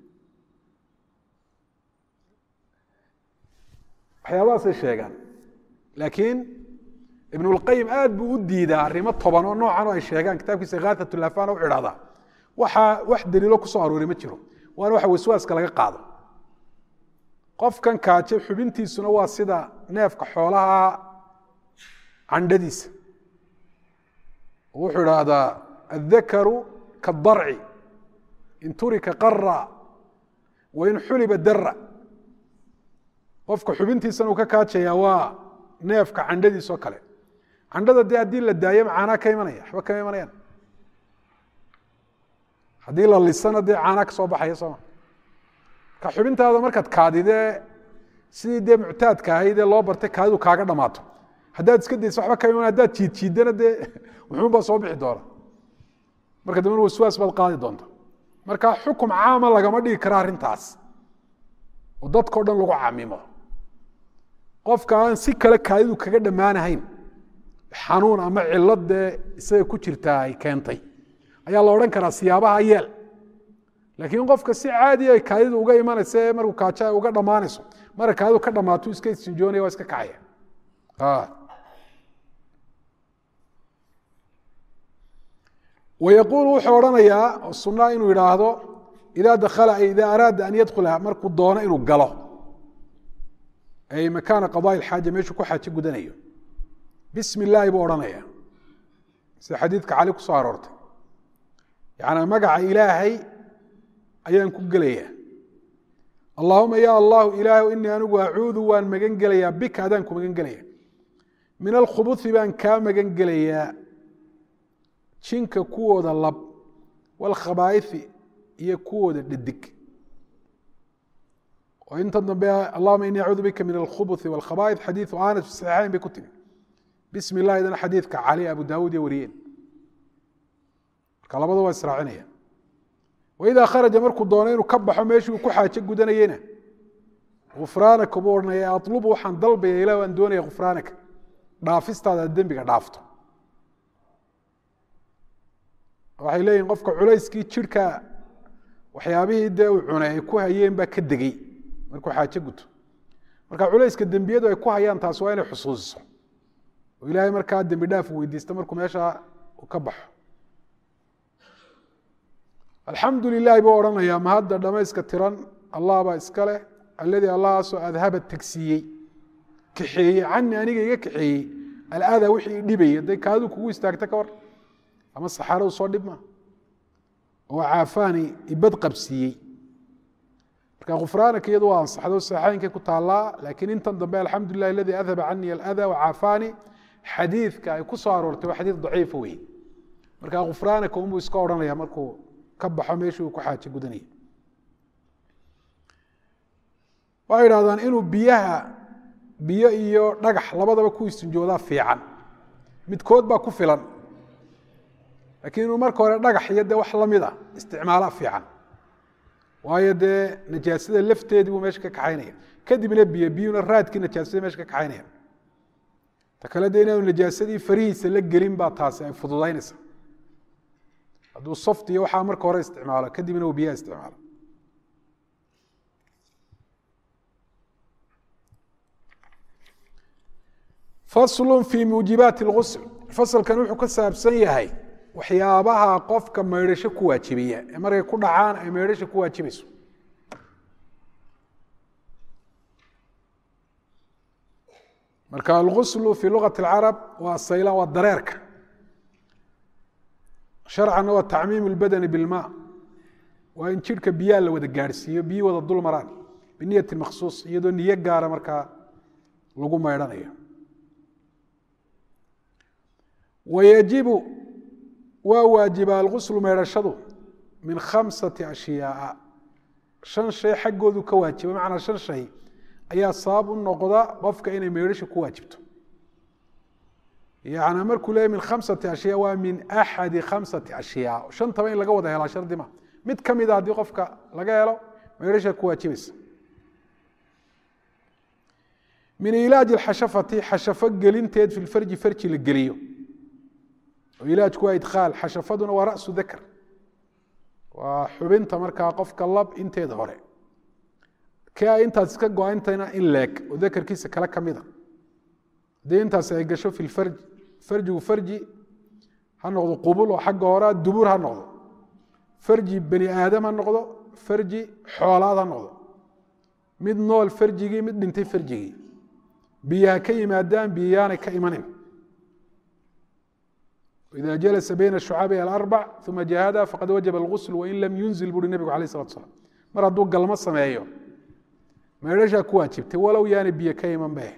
waxyaabahaasay sheegaan laakiin ibnulqayim aad buu u diidaa arrimo toban oo noocan oo ay sheegaan kitaabkiisa khaathatulafaan u idhahdaa waxaa wax daliilo kusoo aroori ma jiro waana waxa waswaaska laga qaado qofkan kaaje xubintiisuna waa sida neefka xoolaha candhadiisa wuxuu idhaahdaa aلdakaru kaالdarci in turika qara wain xuliba dara qofka xubintiisana uu ka kaajaya waa neefka candhadiis oo kale candhada dee haddii la daayo caanaa ka imanaya waxba kama imanayaan haddii la lisana dee caanaa ka soo baxaya sooma marka xubintaada markaad kaadidee sidii dee muctaadka ahayd ee loo bartay kaadidu kaaga dhamaato haddaad iska dayso waxba kama iman haddaad jiid jiidana dee wuxuun baa soo bixi doona marka dambena waswaas baad qaadi doonta marka xukum caama lagama dhigi kara arrintaas oo dadkao dhan lagu camimo qofka aan si kale kaadidu kaga dhammaanahayn xanuun ama cilad dee isaga ku jirtaa ay keentay ayaa la odhan karaa siyaabaha yeel laakiin qofka si caadi ay kaadidu uga imanaysa ee markuu kaajo ay uga dhammaanayso mara kaadidu ka dhammaato iska istinjoonaya waa iska kacaya wayaquulu wuxuu odhanayaa oo sunaa inuu yidhaahdo idaa dakala ay idaa araada an yadkhula markuu doono inuu galo ay makaana qadaai xaaja meeshuu ku xaajo gudanayo bismi illaahi buu odhanaya sida xadiidka cali ku soo aroortay yacnaa magaca ilaahay ayaan ku gelayaa allaahuma ya allahu ilaahu inii anigu acuudu waan magan gelayaa bika adaan ku magan gelaya min alkhubuthi baan kaa magan gelayaa jinka kuwooda lab walkhabaa'ithi iyo kuwooda dhadig oo inta dambe allahuma ini acuudu bika min alkhubuthi walkhaba'ith xadiidu anas fi saxiixayn bay ku timi bismi illahi dana xadiidka cali abu daawuud iyo wariyeen marka labada waa israacinaya waidaa kharaja markuu doono inuu ka baxo meeshii uu ku xaajo gudanayena gufraanaka buu odhanaya atlubu waxaan dalbaya ilah waan doonaya gufraanaka dhaafistaada aad dembiga dhaafto waxay leeyihin qofka culayskii jirhka waxyaabihii dee uu cunay ay ku hayeen baa ka degey markuu xaajo guto marka culayska dembiyadu ay ku hayaan taasi waa inay xusuusiso oo ilaahay markaa dembi dhaaf weydiista markuu meesha ka baxo alxamdu lilahi buu odhanayaa mahadda dhamayska tiran allah baa iska leh alladii allahaasoo adhaba tegsiiyey kaxeeyey cani aniga iga kaxeeyey alada wixii dhibaya day kaadu kugu istaagta ka war ama saxaaradu soo dhib maa oo caafaani ibad qabsiiyey marka khufraanaka iyadu waa ansaxdo saxaayinkay ku taallaa laakiin intan dambe alxamdu lilah aladii adhaba canii alada wacaafaani xadiidka ay ku soo aroortay waa xadiid daciifa wey marka khufraanaka unbuu iska odhanaya markuu ka baxo meeshii uu ku xaaje gudanaya waxay idhahdaan inuu biyaha biyo iyo dhagax labadaba ku istinjoodaa fiican midkood baa ku filan laakiin inuu marka hore dhagax iyo dee wax lamid a isticmaala fiican waayo dee najaasada lafteedii buu meesha ka kaxaynaya kadibna biyo biyuna raadkii najaasada meesha ka kaxaynaya ta kale dee inaanu najaasadii farihiisa la gelin baa taasi ay fududaynaysa hadduu soft iyo waxaa marka hore isticmaalo kadibna uu biyaha isticmaalo faslu fi muujibaati اlgusl fasalkan wuxuu ka saabsan yahay waxyaabaha qofka maydhasho ku waajibiya ee markay ku dhacaan ay maydhasha ku waajibayso marka alguslu fi lugati اlcarab waa sayla waa dareerka sharcanna waa tacmiim اlbadani bilma waa in jidhka biyaha la wada gaadhsiiyo biyi wada dul maraan biniyati makhsuus iyadoo niyo gaara markaa lagu maydhanayo wayajibu waa waajiba alguslu meydhashadu min khamsati ashyaaa shan shay xaggoodu ka waajiba macnaa shan shay ayaa sabab u noqda qofka inay meydhasha ku waajibto yani markuu leeyahy min khamsati ashyaa waa min axadi khamsati ashyaa shantaba in laga wada helaa shardi ma mid ka mida haddii qofka laga helo meydhasha ku waajibaysa min ilaaji xashafati xashafo gelinteed fi lfarji farji la geliyo ilaajku waa idkhaal xashafaduna waa rasu dakr waa xubinta markaa qofka lab inteeda hore ka intaas iska go-antayna in leeg oo dakarkiisa kale ka mida haddii intaas ay gasho fi lfarji farjigu farji ha noqdo qubul oo xagga horea dubuur ha noqdo farji bani aadam ha noqdo farji xoolaad ha noqdo mid nool farjigii mid dhintay farjigii biyaha ka yimaadaan biyayaanay ka imanin إذا جلس بين الشعاب الأربع ثم جاهدها فقد وجب الغسل وإن لم ينزل buri نبgu عليه الصلاة وسلام mar hadduu galmo sameeyo meedhashaa ku waajibtay walow yaana biyo ka iman be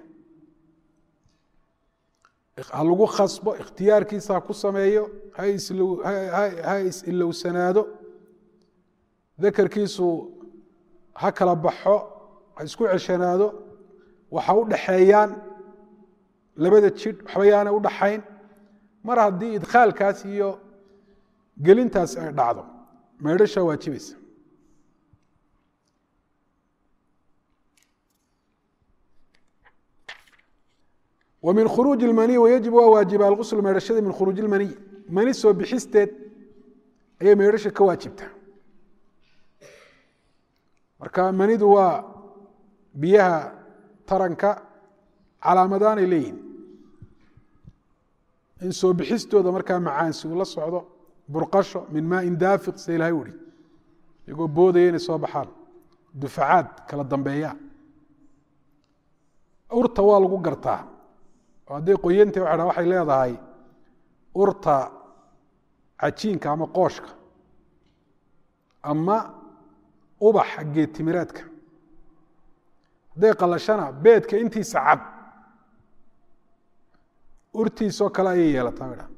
ha lagu khasbo ikhtiyaarkiisa ha ku sameeyo ha is-ilowsanaado dakarkiisu ha kala baxo ha isku ceshanaado waxa u dhaxeeyaan labada jidh waxba yaana u dhaxayn mar haddii idkhaalkaas iyo gelintaas ay dhacdo meydhashaa waajibaysa wa min khuruuji اlmaniy wayajib waa waajiba algusl meydhashada min khuruuji اlmaniy mani soo bixisteed ayay meydhasha ka waajibtaa marka manidu waa biyaha taranka calaamadaanay leeyihin in soo bixistooda markaa macaansi uu la socdo burqasho min maain daafiq sida ilahay uhi iyagoo boodaya inay soo baxaan dufacaad kala dambeeya urta waa lagu gartaa oo hadday qoyanta waa waxay leedahay urta cajiinka ama qooshka ama ubaxa geedtimireedka hadday qalashana beedka intiisa cad urtiisoo kale ayay yeelataa dha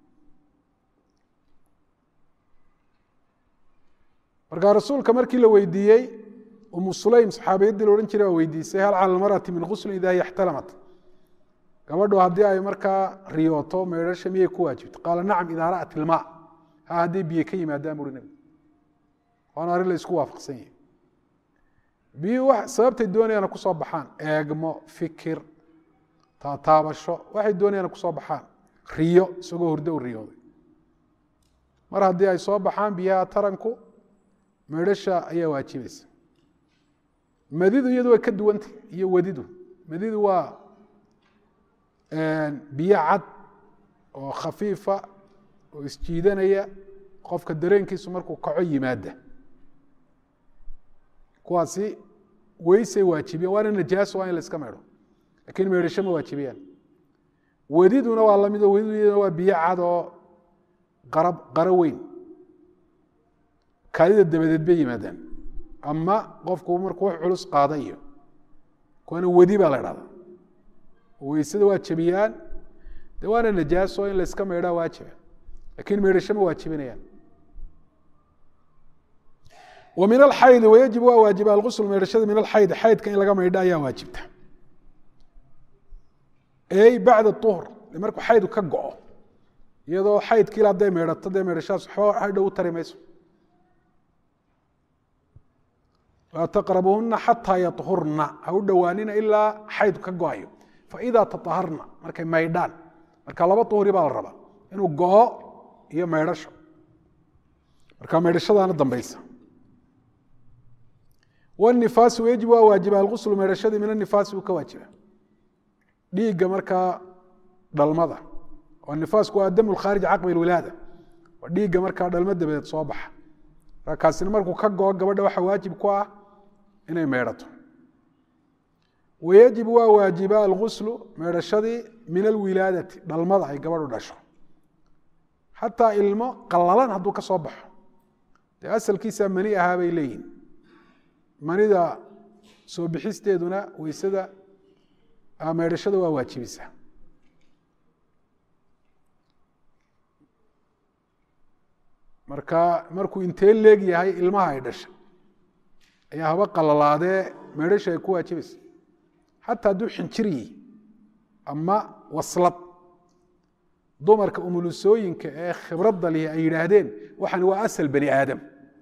markaa rasuulka markii la weydiiyey umu sulaym saxaabiyaddii la odhan jiray baa weydiisay hal cala almarati min guslin idaa hiya ixtalamat gabadhu haddii ay markaa riyooto meydhasha miyay ku waajibto qaala nacam idaa ra'at ilmaa ha hadday biyo ka yimaadaan buri nebigu waana arrin la isku waafaqsan yahi biyuhu sababtay doonayaana kusoo baxaan eegmo fikir taataabasho waxay doonayaan kusoo baxaan riyo isagoo hurdo u riyooday mar haddii ay soo baxaan biyaha taranku meydhasha ayaa waajibaysa madidu iyadu way ka duwantay iyo wadidu madidu waa biyo cad oo khafiifa oo isjiidanaya qofka dareenkiisu markuu kaco yimaada kuwaasi weysay waajibiyan waana najaaso waa in la iska maydho lakin meydhasho ma waajibiyaan wediduna waa lamid oo wediduna waa biyo cad oo qara qaro weyn kaadida dabadeed bay yimaadaan ama qofku markuu wax culus qaada iyo kuwana wedi baa la dhahdaa weysada waa jebiyaan de waana najaaso in layska maydhaa waajiba lakin maydhasho ma waajibinayaan wa min alxaydi wayajib waa waajiba algusl maydhashada min alxayd xaydka in laga maydho ayaa waajibta ey bacda uhr markuu xaydku ka go-o iyadoo xaydkiil hadday maydhato dee maydhashadaas waxba hadhow u tari mayso laa taqrabuhuna xataa yahurna ha u dhowaanina ilaa xaydku ka go-ayo faidaa taaharna markay maydhaan marka laba uhri baa la rabaa inuu go-o iyo maydhasho marka maydhashadaana dambaysa wnifaasi yajib waa waajiba alguslu maydhashadii min anifaasi uu ka waajiba dhiigga markaa dhalmada oo nifaasku waa dam khaarij caqbi wilaada waa dhiigga markaa dhalmo dabadeed soo baxa markaasina markuu ka go-o gabadha waxaa waajib ku ah inay maydhato wayajib waa waajiba alguslu maydhashadii min alwilaadati dhalmada ay gabadhu dhasho xataa ilmo qalalan hadduu ka soo baxo dee asalkiisa mani ahaa bay leeyihin manida soo bixisteeduna weysada maydhashada waa waajibisa marka markuu intee leeg yahay ilmaha ay dhashay ayaa haba qalalaadee maydhasha ay ku waajibaysa xataa hadduu xinjir yihi ama waslad dumarka umulusooyinka ee khibradda lihi ay yidhaahdeen waxaan waa asal bani aadam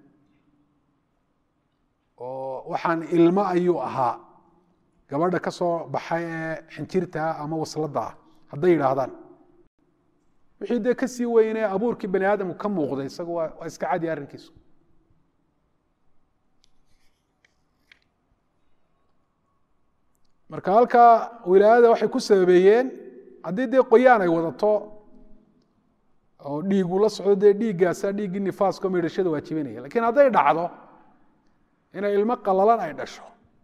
oo waxaan ilmo ayuu ahaa gabadha ka soo baxay ee xinjirtaa ama wasladda ah hadday yidhaahdaan wixii dee ka sii weynee abuurkii bani aadamku ka muuqday isagu waa waa iska cadi arrinkiisu marka halkaa wilaayada waxay ku sababeeyeen haddii dee qoyaan ay wadato oo dhiigu la socdo dee dhiiggaasaa dhiiggii nifaasko maydhashada waajibinaya lakiin hadday dhacdo inay ilmo qalalan ay dhasho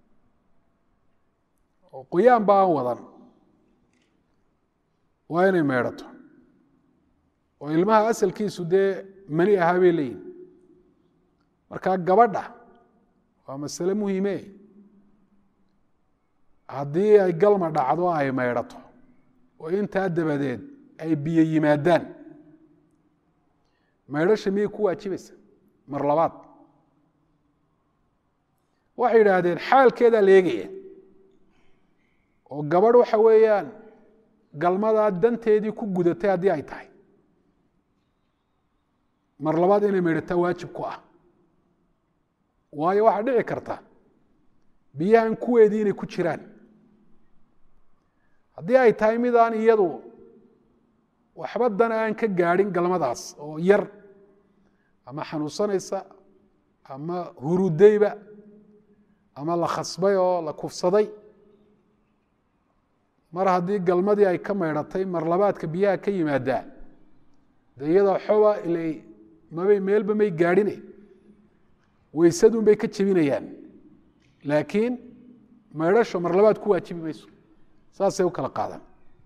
oo qoyaan ba aan wadan waa inay maydhato oo ilmaha asalkiisu dee mani ahaa bay leeyihin marka gabadha waa masale muhiime haddii ay galma dhacdo ay maydhato oo intaa dabadeed ay biyo yimaadaan maydhasha miyay ku waajibaysa mar labaad waxay yidhaahdeen xaalkeedaa la eegaya oo gabadh waxa weeyaan galmadaa danteedii ku gudatay haddii ay tahay mar labaad inay maydhataa waajib ku ah waayo waxaa dhici karta biyahan kuweedii inay ku jiraan haddii ay tahay midaan iyadu waxba dan aan ka gaadhin galmadaas oo yar ama xanuunsanaysa ama hurudayba ama la khasbay oo la kufsaday mar haddii galmadii ay ka maydhatay mar labaadka biyaha ka yimaadaa de iyada xoba ila mabay meelba may gaadhine weysadun bay ka jebinayaan laakiin maydhasho mar labaad ku waajibi mayso saasay u kala qaadaan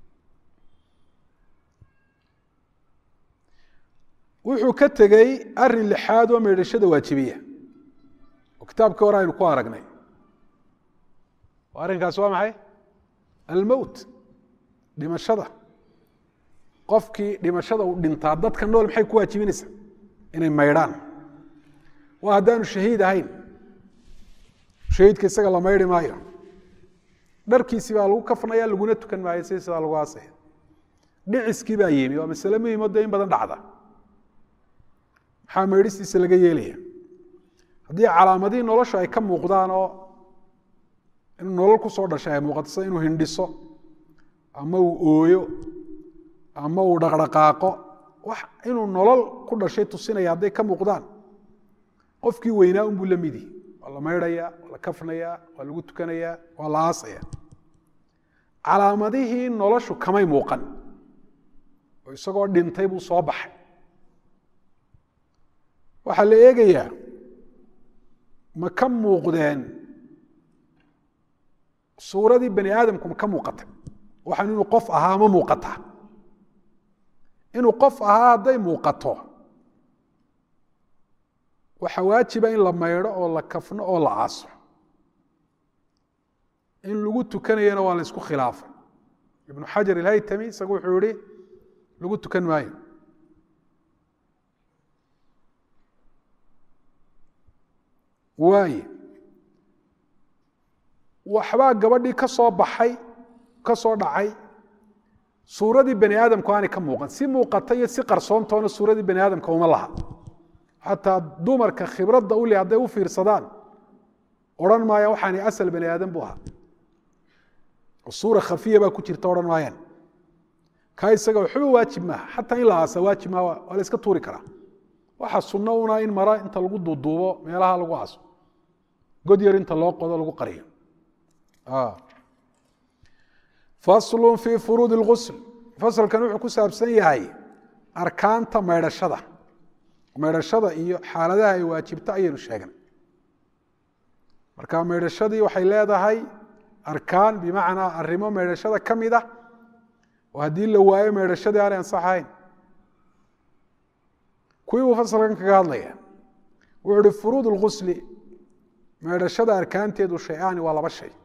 wuxuu ka tegey arin lixaad oo maydhashada waajibiya oo kitaabkii hore aynu ku aragnay arrinkaas waa maxay almowt dhimashada qofkii dhimashada uu dhintaa dadka nool maxay ku waajibinaysaa inay maydhaan waa haddaanu shahiid ahayn shahiidka isaga la maydhi maayo dharkiisii baa lagu kafnaya laguna tukan maayo si sidaa lagu aasaya dhiciskii baa yimi waa masale muhimo dee in badan dhacda maxaa maydhistiisa laga yeelaya haddii calaamadihii nolosha ay ka muuqdaan oo inuu nolol ku soo dhashay ay muuqato sida inuu hindhiso ama uu ooyo ama uu dhaqdhaqaaqo wax inuu nolol ku dhashay tusinaya hadday ka muuqdaan qofkii weynaa unbuu la midi waa la maydhaya waa la kafnaya waa lagu tukanaya waa la aasaya calaamadihii noloshu kamay muuqan oo isagoo dhintay buu soo baxay waxaa la eegayaa ma ka muuqdeen suuradii bani aadamku ma ka muuqatay waxaan inuu qof ahaa ma muuqataa inuu qof ahaa hadday muuqato waxaa waajiba in la maydho oo la kafno oo la aaso in lagu tukanayana waa la isku khilaafay ibnu xajar ilhaytami isagu wuxuu yihi lagu tukan maayo waaye waxbaa gabadhii ka soo baxay ka soo dhacay suuradii bani aadamku aanay ka muuqan si muuqata iyo si qarsoontoona suuradii bani aadamka uma laha xataa dumarka khibradda u leh hadday u fiirsadaan odhan maayaan waxaani asal bani aadam bu ahaa oo suura khafiya baa ku jirta odhan maayaan kaa isaga waxba waajib maaha xataa in la aasa waajib maaha waa la iska tuuri karaa waxa sunno una in mara inta lagu duuduubo meelaha lagu aaso god yar inta loo qodo lagu qariyo faslu fii furuudi اlgusl fasalkan wuxuu ku saabsan yahay arkaanta maydhashada maydhashada iyo xaaladaha ay waajibto ayaynu sheegnay marka maydhashadii waxay leedahay arkaan bimacnaa arrimo maydhashada ka mid ah oo haddii la waayo maydhashadii aanay ansaxayn kuwii buu fasalkan kaga hadlaya wuxuu uhi furuud اlgusli maydhashada arkaanteedu shay-aani waa laba shay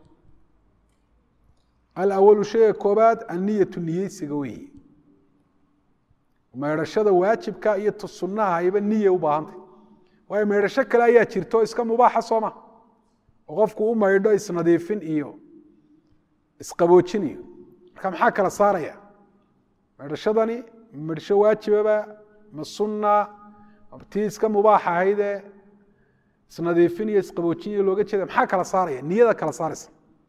alawalu shayga koobaad anniyatu niyeysiga weeye maydhashada waajibka iyo t sunnaha ayba niya u baahantay waayo maydhasho kale ayaa jirto iska mubaaxa sooma oo qofku u maydho isnadiifin iyo isqaboojin iyo marka maxaa kala saaraya maydhashadani maydhasho waajibaba ma sunna tii iska mubaax ahaydee isnadiifin iyo isqaboojin iyo looga jeeda maxaa kala saaraya niyada kala saaraysa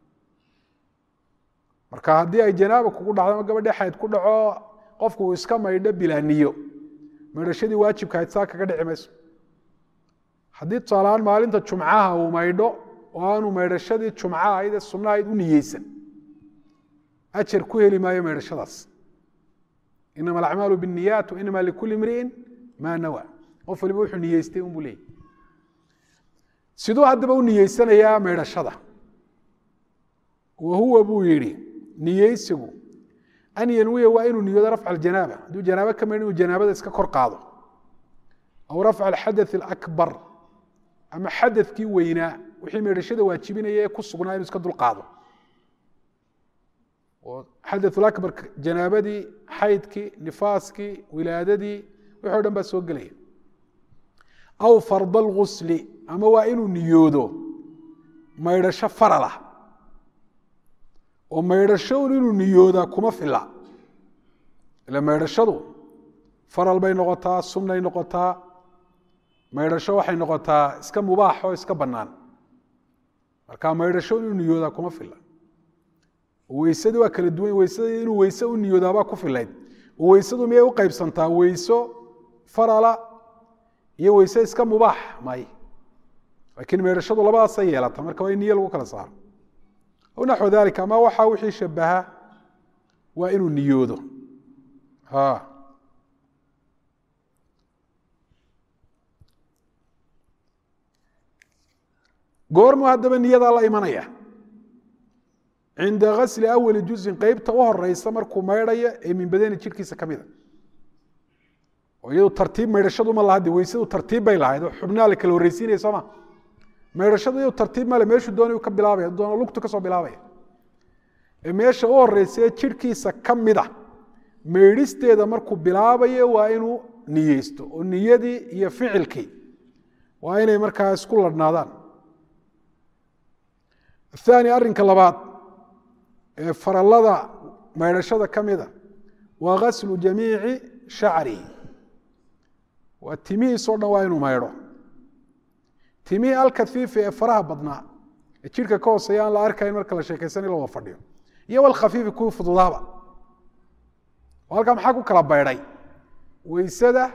marka haddii ay janaaba kugu dhacdo ama gabadhii xayd ku dhaco qofku uu iska maydho bilaa niyo maydhashadii waajibka ahayd saa kaga dhici mayso haddii tusaalahaan maalinta jumcaha uu maydho oo aanu maydhashadii jumca ahayd ee sunna ahayd u niyeysan ajar ku heli maayo maydhashadaas inama alacmaalu binniyaat wa inama likulli imri'in maa nawa qof waliba wuxuu niyeystay unbuu leeyay siduu haddaba u niyeysanayaa maydhashada wa huwa buu yidhi niyeysigu an yanwiya waa inuu niyoodo rafca aljanaaba hadduu janaabo ka maydh inuu janaabada iska kor qaado aw rafca alxadaث alakbar ama xadadkii weynaa wixii maydhashada waajibinaya ee ku sugnaa inuu iska dul qaado oo xadaث akbar janaabadii xaydkii nifaaskii wilaadadii wixi o dhan baa soo gelaya aw farda اlgusli ama waa inuu niyoodo maydhasho faralah oo maydhasho un inuu niyoodaa kuma fila ila maydhashadu faral bay noqotaa sunnay noqotaa maydhasho waxay noqotaa iska mubaax oo iska bannaan marka maydhasho inuu niyoodaa kuma fila weysadii waa kala duwan weysadii inuu weyse u niyoodaabaa ku filayd oo weysadu miyay u qaybsantaa weyso farala iyo weyse iska mubaax may laakiin maydhashadu labadaasay yeelata marka waa in niyo lagu kala saaro aw naxو dalika ama waxa wixii shabaha waa inuu niyoodo goormuu haddaba niyadaa la imanaya cinda gasli awali juzin qeybta u horeysa markuu maydhayo ee min badani jirhkiisa ka mida oo iyadu tartiib maydhashadu ma laha de weysadu tartiib bay lahayd oo xubnaha la kala horreysiinaya sooma maydhashadu iyadu tartiib male meeshuu doonay ka bilaabaya doona lugtu ka soo bilaabaya ee meesha u horeysa ee jirhkiisa ka mida maydhisteeda markuu bilaabayo waa inuu niyeysto oo niyadii iyo ficilkii waa inay markaa isku ladhnaadaan athani arrinka labaad ee farallada maydhashada ka mida waa gaslu jamiici shacrihi waa timihiisoo dhan waa inuu maydho timihii alkafiifi ee faraha badnaa ee jidhka ka hooseeya aan la arkayn marka la sheekaysan la wada fadhiyo iyo walkhafiifi kuwii fududaaba oo halkaa maxaa ku kala baydhay weysada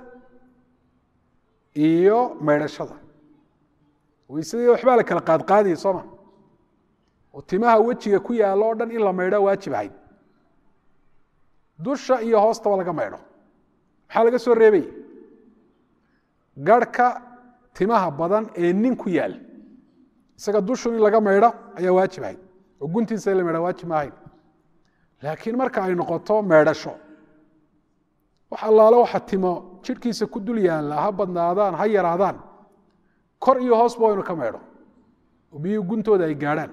iyo maydhashada weysadii waxbaa la kala qaadqaadiyay sooma oo timaha wejiga ku yaalla o dhan in la maydho waajib ahayd dusha iyo hoostaba laga maydho maxaa laga soo reebay garhka timaha badan ee nin ku yaal isaga dushun in laga maydho ayaa waajib ahayd oo guntiisa in la maydha waajib ma ahayd laakiin marka ay noqoto maydhasho wax allaale waxa timo jidhkiisa ku dul yaalla ha badnaadaan ha yaraadaan kor iyo hoosba waynu ka maydho oo biyuhu guntooda ay gaadhaan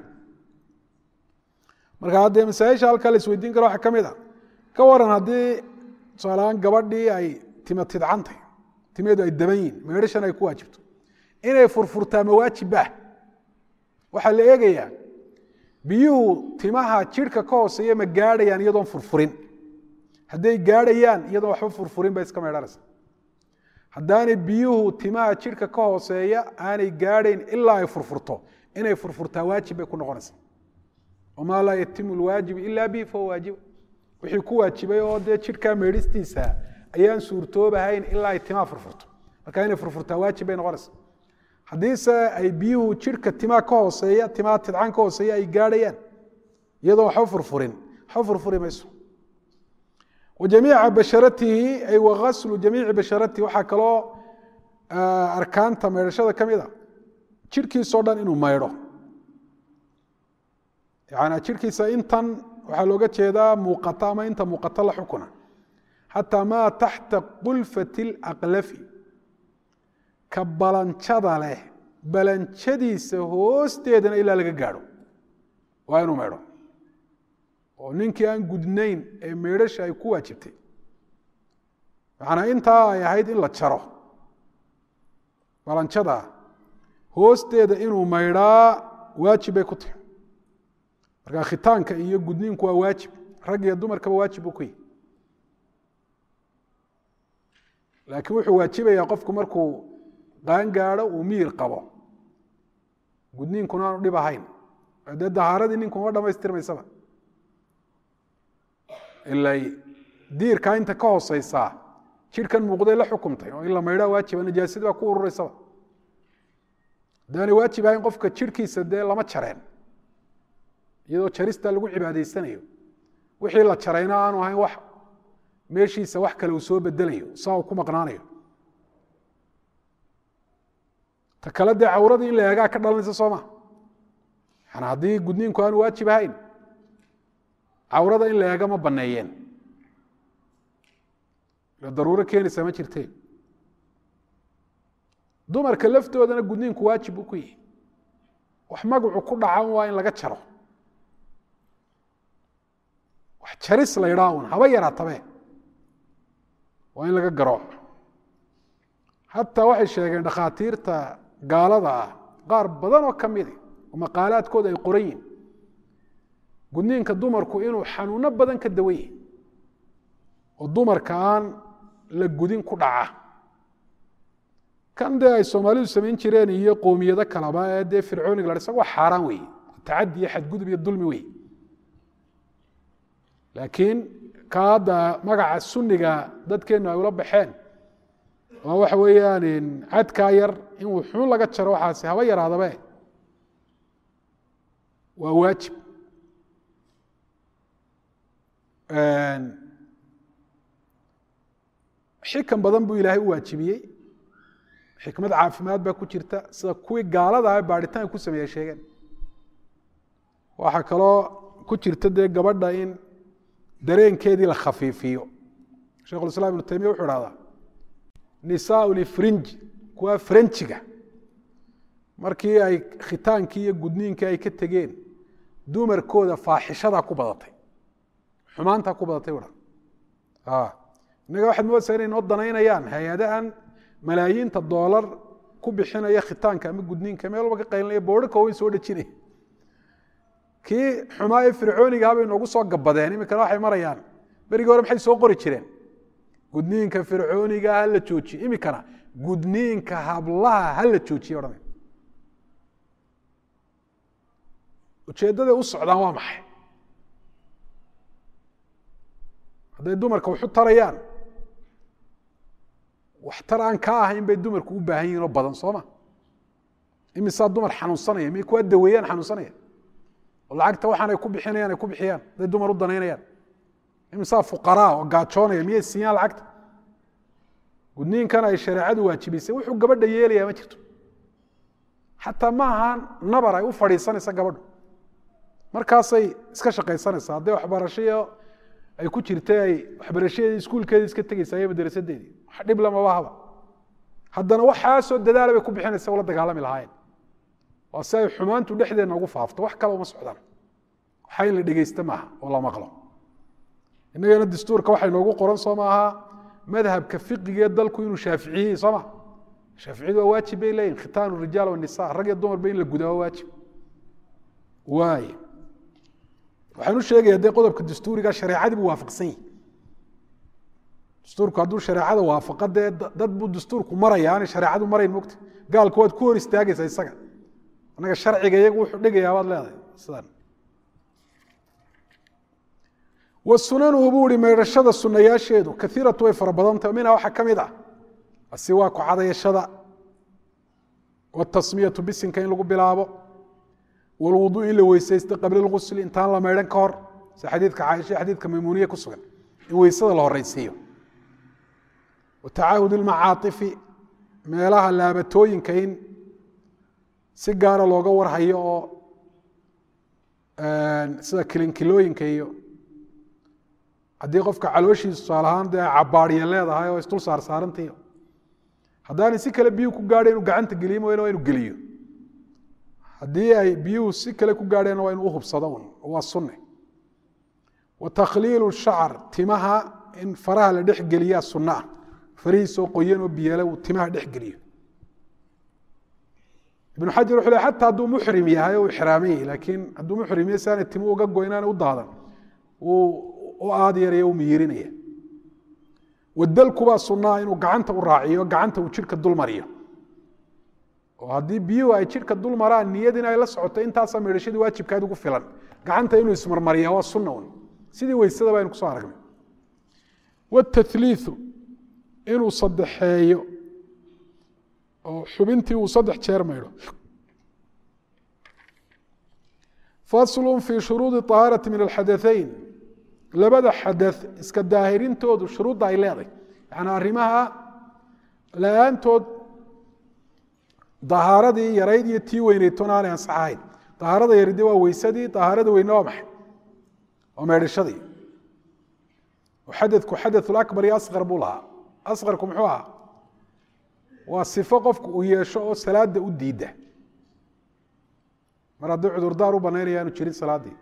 marka haddee masaaisha halkaa la isweydiin karo waxaa ka mid a ka waran haddii tusaalahaan gabadhii ay tima tidcantay timeedu ay daban yihin meedhashan ay ku waajibto inay furfurtaa mawaajibah waxaa la eegayaa biyuhu timaha jidhka ka hooseeya ma gaadhayaan iyadoon furfurin hadday gaadhayaan iyadoon waxba furfurin bay iska meedhanaysa haddaanay biyuhu timaha jidhka ka hooseeya aanay gaadhayn ilaa ay furfurto inay furfurtaa waajib bay ku noqonaysa wamaa laa yatimu lwaajibu ilaa bihi fahuwa waajib wixii ku waajibay oo dee jidhkaa meedhistiisa ayaan suurtoobahayn ilaa ay timaha furfurto marka inay furfurtaa waajib bay noqonaysa haddiise ay biyuhu jidhka timaa ka hooseeya timaa tidcan ka hooseeya ay gaadhayaan iyadoo waxba furfurin waxba furfuri mayso wa jamiica basharatihi ay wagaslu jamiici basharatihi waxaa kaloo arkaanta maydhashada ka mid a jidhkiisoo dhan inuu maydho yani jidhkiisa intan waxaa looga jeedaa muuqata ama inta muuqata la xukuna xataa maa taxta qulfati اlaqlafi ka balanjada leh balanjadiisa hoosteedana ilaa laga gaadho waa inuu maydho oo ninkii aan gudnayn ee meydhasha ay ku waajibtay macnaa intaa ay ahayd in la jaro balanjada hoosteeda inuu maydhaa waajib bay ku tahay marka khitaanka iyo gudniinku waa waajib rag iyo dumarkaba waajib buu ku yihi laakiin wuxuu waajibayaa qofku markuu qaan gaadho uu miyir qabo gudniinkuna aanu dhib ahayn dee dahaaradii ninku ma dhamaystirmaysaba ilay diirkaa inta ka hooseysaa jidhkan muuqday la xukumtay oo in la maydhaa waajiba najaasadii baa ku urureysaba haddaanay waajib ahayn qofka jidhkiisa dee lama jareen iyadoo jarista lagu cibaadaysanayo wixii la jarayna aanu ahayn wax meeshiisa wax kale uu soo bedelayo saa uu ku maqnaanayo ta kale dee cawradii in la eegaa ka dhalanaysa soo ma yani haddii gudniinku aanu waajib ahayn cawrada in la eega ma baneeyeen daruuro keenaysa ma jirte dumarka laftoodana gudniinku waajib buu ku yihi wax magacu ku dhacan waa in laga jaro wax jaris la ydhaa un haba yaraatabe waa in laga garo xataa waxay sheegeen dhakhaatiirta gaalada ah qaar badan oo ka midi oo maqaalaadkooda ay qoran yihin gudniinka dumarku inuu xanuuno badan ka dawan yahi oo dumarka aan la gudin ku dhaca kan dee ay soomaalidu samayn jireen iyo qoomiyado kaleba ee dee fircooniga la isaga waa xaaraan weeye tacadi iyo xadgudub iyo dulmi wey laakiin ka hadda magaca sunniga dadkeennu ay ula baxeen oo waxa weeyaan cadkaa yar in wuxuun laga jaro waxaasi haba yaraadabe waa waajib xikan badan buu ilaahay u waajibiyey xikmad caafimaad baa ku jirta sida kuwii gaalada ah baadhitaan ku sameeye sheegeen waxaa kaloo ku jirta dee gabadha in dareenkeedii la khafiifiyo shekhu islam ibnu taymiya wuxuu hahdaa nisaa lifrinji kuwa frenjiga markii ay khitaankii iyo gudniinkii ay ka tegeen dumarkooda faaxishadaa ku badatay xumaantaa ku badatay u innaga waxaad moodaysaa inay noo danaynayaan hay-adahan malaayiinta doolar ku bixinaya khitaanka ama gudniinka meel walba ka qaylinaya boodhaka way soo dhejinaya kii xumaa ee fircooniga habay noogu soo gabadeen iminkana waxay marayaan berigii hore maxay soo qori jireen gudniinka fircooniga ha la joojiye iminkana gudniinka hablaha ha la joojiye odhanay ujeeddaday u socdaan waa maxay hadday dumarka waxu tarayaan waxtar aan ka ahayn bay dumarku u baahan yihin oo badan sooma imisaa dumar xanuunsanaya miyay kuwaa daweeyaan xanuunsanaya oo lacagta waxaanay ku bixinayaan ay ku bixiyaan hadday dumar u danaynayaan imisaa fuqaraa oo gaajoonaya miyay siiyaan lacagta gudniinkan ay shareecadu waajibisay wuxuu gabadha yeelayaa ma jirto xataa ma ahaan nabar ay u fadhiisanaysa gabadhu markaasay iska shaqaysanaysaa hadday waxbarashayo ay ku jirtay ay waxbarashadeedii iskuulkeedii iska tegeysa iyo madarasadeedii wax dhib lamaba haba haddana waxaasoo dadaala bay ku bixinaysa ula dagaalami lahaayeen waa si ay xumaantu dhexdeenna ugu faafto wax kale uma socdaan waxa in la dhegeysta maaha oo la maqlo innagana dastuurka waxay noogu qoran soo maaha madhabka fiqigee dalku inuu shaaficiyey soo ma shaaficiyadu waa waajib bay leeyihin khitaanu rijaal wanisa rag iyo dumarba in la gudaa waa waajib waay waxaan u sheegaya dee qodobka dastuuriga shareecadii buu waafaqsan yihi dastuurku hadduu shareecada waafaqa dee dad buu dastuurku maraya aanay shareecadu marayn mogta gaalku waad ku hor istaagaysaa isaga annaga sharciga iyagu wuxuu dhigayaa baad leedahay sidan wasunanuhu buu ihi maydhashada sunayaasheedu kaiiratu way fara badantah minha waxaa ka mid ah asiwaaku cadayashada watasmiyatu bisinka in lagu bilaabo walwudu in la weysaysto qabla lgusli intaan la maydhan ka hor si xadiidka caaisha xadiidka maymuuniye ku sugan in weysada la horeysiiyo watacaahud ilmacaaifi meelaha laabatooyinka in si gaara looga warhayo oo sida kilinkilooyinka iyo haddii qofka calooshiisu tusaal ahaan dee cabaariya leedahay oo isdul saar saarantayo haddaanay si kale biyuhu ku gaadha inuu gacanta geliyo mooyane waa inu geliyo haddii ay biyuhu si kale ku gaadheenna waa inuu uhubsado un waa sunne wa takhliilu shacar timaha in faraha la dhex geliyaa sunno ah farihiisoo qoyan oo biyale uu timaha dhex geliyo ibnu xajar wuxuu le xataa hadduu muxrim yahay oo ixraaman yahay laakiin hadduu muxrim yahay si aanay timu uga goynaana u daadan uu u aad yaraya u miyirinaya wadalkubaa sunnaha inuu gacanta u raaciyo gacanta uu jidhka dul mariyo oo haddii biyuhu ay jidhka dul maraan niyad in ay la socoto intaasaa meedhashadii waajibkaad ugu filan gacanta inuu ismarmariya waa sunna un sidii weysada baynu kusoo aragnay watatliiu inuu saddexeeyo oo xubintii uu saddex jeer maydho faslu fii shuruudi طahaarati min alxadaثeyn labada xadaث iska daahirintoodu shuruudda ay leedahay yani arrimaha la-aantood dahaaradii yarayd iyo tii weyneytoona aanay ansaxahayn dahaarada yaride waa weysadii dahaarada weyne waa maxay waa meedhashadii xadadku xadaث abar iyo asqar buu lahaa asqarku muxuu ahaa waa sifo qofku uu yeesho oo salaada u diida mar haddii cudurdaar u banaynaya aanu jirin salaaddii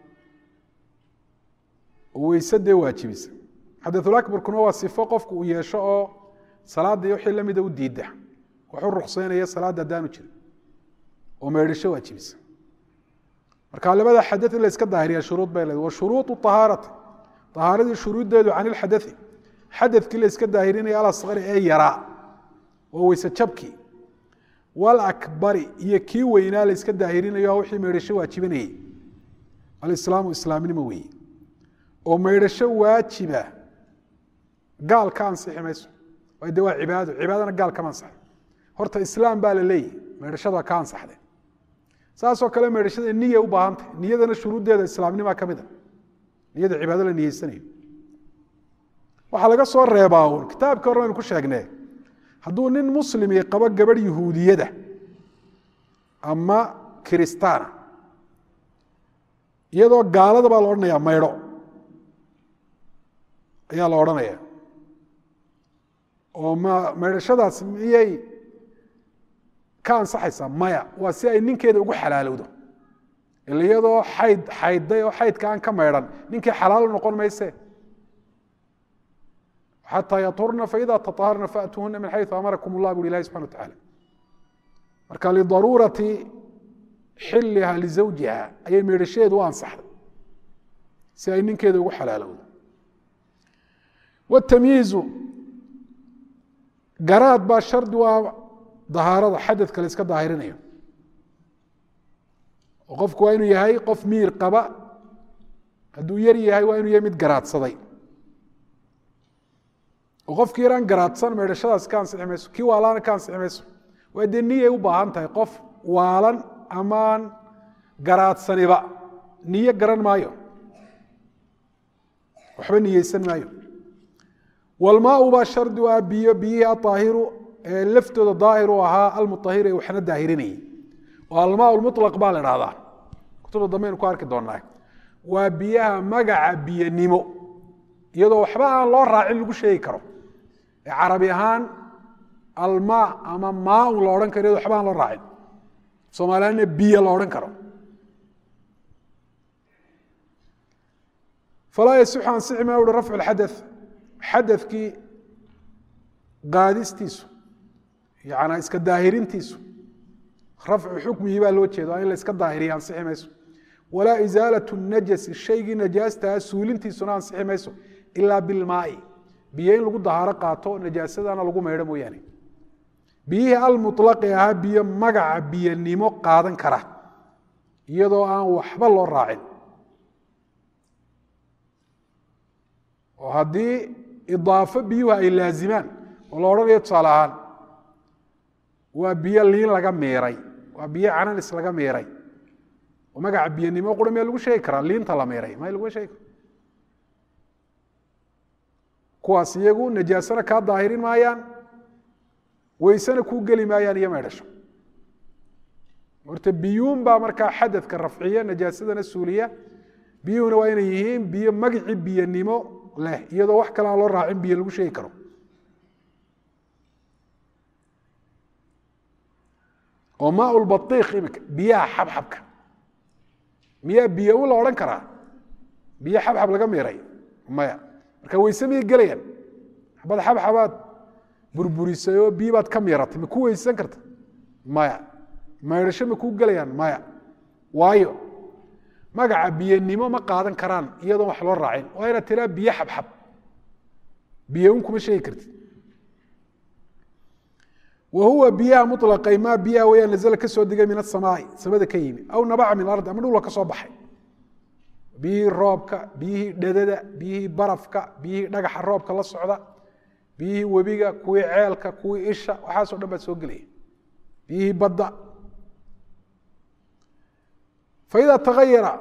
oo weyse dee waajibisa xadaثulabarkuna waa sifo qofku uu yeesho oo salaadii wixii lamida u diida waxu ruksaynaya salaadda haddaanu jirin oo meedhisho waajibisa marka labada xada in la iska daahiriya shuruud bay leed wa shuruuطu طahaarati طahaaradii shuruuddeedu can ilxadai xadadkii la iska daahirinaya alasqari ee yaraa waa weyse jabkii walakbari iyo kii weynaa la iska daahirinayo wixii meydhasho waajibinayay alislaamu islaamnimo weeye oo meydhasho waajiba gaal ka ansixi mayso de waa cibaado cibaadana gaal kama ansaxdo horta islaam baa la leeyahy meydhashada ka ansaxde saasoo kale meydhashada niya u baahantay niyadana shuruuddeeda islaamnimaa ka mid a niyada cibaado la niyeysanayo waxaa laga soo reebaa uun kitaabkii hore aynu ku sheegnee hadduu nin muslimi qabo gabadh yahuudiyada ama kiristaana iyadoo gaalada baa la odhanayaa maydho ayaa la odhanaya oo ma maydhashadaas miyay ka ansaxaysaa maya waa si ay ninkeeda ugu xalaalowdo ila iyadoo xayd xaydday oo xaydka aan ka maydhan ninkii xalaal noqon mayse xatى yطhurna faida taطaharna faأtuuhuna min xayثu amarakum اllah bui ilahi subxana wataعala marka lidaruurati xiliha lizawjiha ayay meedhasheedu u ansaxday si ay ninkeeda ugu xalaalowdo wاtamyiizu garaad baa shardi u ah dahaarada xadadka la iska daahirinayo oo qofku waa inuu yahay qof miir qaba hadduu yar yahay waa inuu yahay mid garaadsaday oo qofkii yaraan garaadsan meedhashadaas ka ansixi mayso kii waalaana ka ansixi mayso waa dee niyay u baahan tahay qof waalan amaan garaadsaniba niyo garan maayo waxba niyeysan maayo walmaau baa shardi u ah biyo biyihii aaahiru ee laftooda daahir u ahaa almuahir ee waxna daahirinayay oo almaa mulaq baa la dhahdaa kutubta dambeaynu ku arki doonaa waa biyaha magaca biyanimo iyadoo waxba aan loo raacin lagu sheegi karo ee carabi ahaan almaa ama maaun la odhan karo iyado waxba aan loo raacin soomaaliyana biyo la odhan karo falaa yasixu ansixi ma uhi rafcu lxadaث xadakii qaadistiisu yana iska daahirintiisu rafcu xukmigii baa loo jeeda in la iska daahiriya ansixi mayso walaa isaalaة najasi shaygii najaastaha suulintiisuna ansixi mayso ilaa bilmaai biyo in lagu dahaaro qaato najaasadana lagu maydho mooyaane biyihii almuطlaqi ahaa biyo magaca biyanimo qaadan kara iyadoo aan waxba loo raacin oo haddii idaafo biyuhu ay laazimaan oo la odhanayo tusaale ahaan waa biyo liin laga miiray waa biyo cananis laga miiray oo magaca biyanimo qura miyaa lagu sheegi karaa liinta la miiray may laguma sheegi karo kuwaas iyagu najaasana kaa daahirin maayaan weysena kuu geli maayaan iyo maydhasho horta biyuun baa markaa xadadka rafciya najaasadana suuliya biyuhuna waa inay yihiin biyo magicii biyanimo leh iyadoo wax kale aan loo raacin biyo lagu sheegi karo oo maaulbaiik imika biyaha xabxabka miyaa biyo u la odhan karaa biyo xabxab laga miiray maya marka weyse miyay gelayaan xabad xabxabaad burburisay oo biyo baad ka miiratay ma ku weysan karta maya maydhasho ma kuu gelayaan maya waayo magaca biyanimo ma qaadan karaan iyadoon wax loo raacin waa inaad tiraa biyo xabxab biyo un kuma sheegi kartid wa huwa biyaha mulaqay maa biyaha weyaan nazla ka soo degay min asamaai samada ka yimi aw nabaca min ardi ama dhula ka soo baxay biyihii roobka biyihii dhadada biyihii barafka biyihii dhagaxa roobka la socda biyihii webiga kuwii ceelka kuwii isha waxaasoo dhan baa soo gelaya biyihii badda faida taayara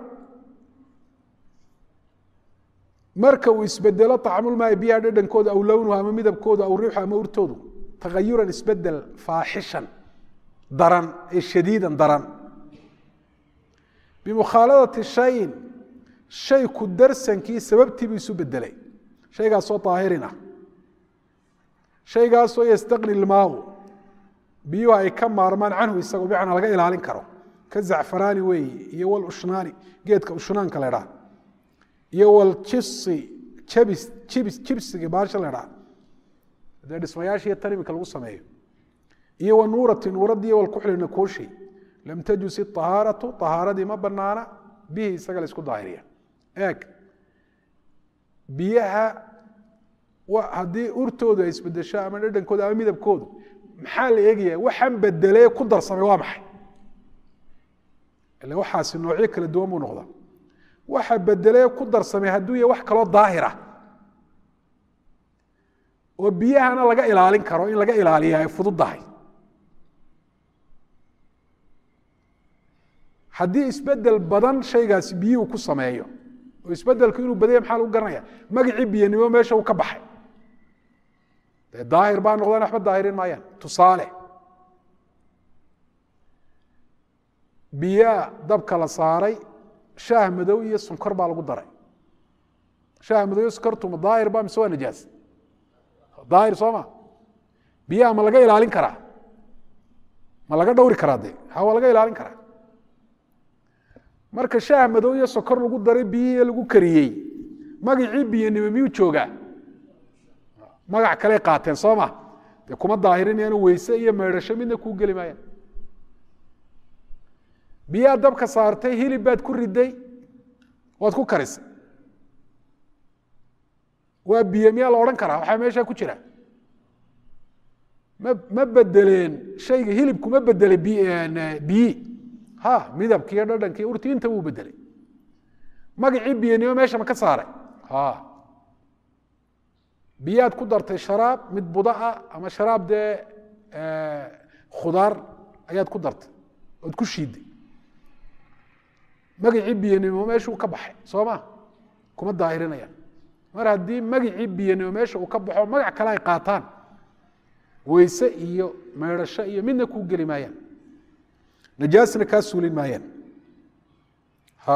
marka uu isbedelo acmulmaai biyaha dhadhankooda aw lownuhu ama midabkooda aw riixu ama urtoodu tagayuran isbedel faaxishan daran ee shadiidan daran bimukhaaladati shayin shay ku darsankii sababtiibuu isu bedelay shaygaasoo aahirin ah shaygaasoo yastaqni ilmaaw biyuhu ay ka maarmaan canhu isago bicna laga ilaalin karo ka zacfaraani weeye iyo walushnaani geedka ushnaanka la dhaa iyo waljibsi jabis jibs jibsiga baasha la dhaa dee dhismayaashiiyo tan imika lagu sameeyo iyo wa nuurati nuuradii walkuxli nakuushi lam tajus iطahaaratu طahaaradii ma banaana bihi isaga la isku daahiriya eeg biyaha haddii urtoodu ay isbedesho ama dhadhankooda ama midabkoodu maxaa la eegaya waxaan bedelee ku darsamay waa maxay ile waxaasi noocyo kala duwan buu noqdaa waxa bedelee ku darsamay hadduu yahay wax kaloo daahira oo biyahana laga ilaalin karo in laga ilaaliya ay fududdahay haddii isbedel badan shaygaasi biyuhu ku sameeyo oo isbedelku inuu badanya maxaa lagu garanaya magacii biyanimo meesha uu ka baxay dee daahir baa noqdaan waxba daahirin maayaan tusaale biyaa dabka la saaray shaah madow iyo sonkor baa lagu daray shaah madow iyo sonkortuma daahir ba mise waa najaas daahir soo ma biyaha ma laga ilaalin karaa ma laga dhowri karaa de ha waa laga ilaalin karaa marka shaah madow iyo sokor lagu daray biyihii lagu kariyey magacii biyanimo miyuu joogaa magac kaley qaateen soo ma dee kuma daahirinayaan weyse iyo maydhasho midna kuu geli maayaan biyaa dabka saartay hilib baad ku riday waad ku karisay waa biyo miyaa la odhan karaa waxaa meeshaa ku jira ma ma bedeleen shayga hilibku ma bedelay biyi ha midabkiiyo dhadhankiiyo urti inta wuu bedelay magacii biyanimo meesha ma ka saaray ha biyaad ku dartay sharaab mid budaa ama sharaab dee khudaar ayaad ku dartay ood ku shiiday magacii biyanimo meeshuu ka baxay soo ma kuma daahirinayaan mar haddii magacii biyanimo meesha uu ka baxo magac kale ay qaataan weyse iyo maydhasho iyo midna kuu geli maayaan najaasna kaa suulin maayaan ha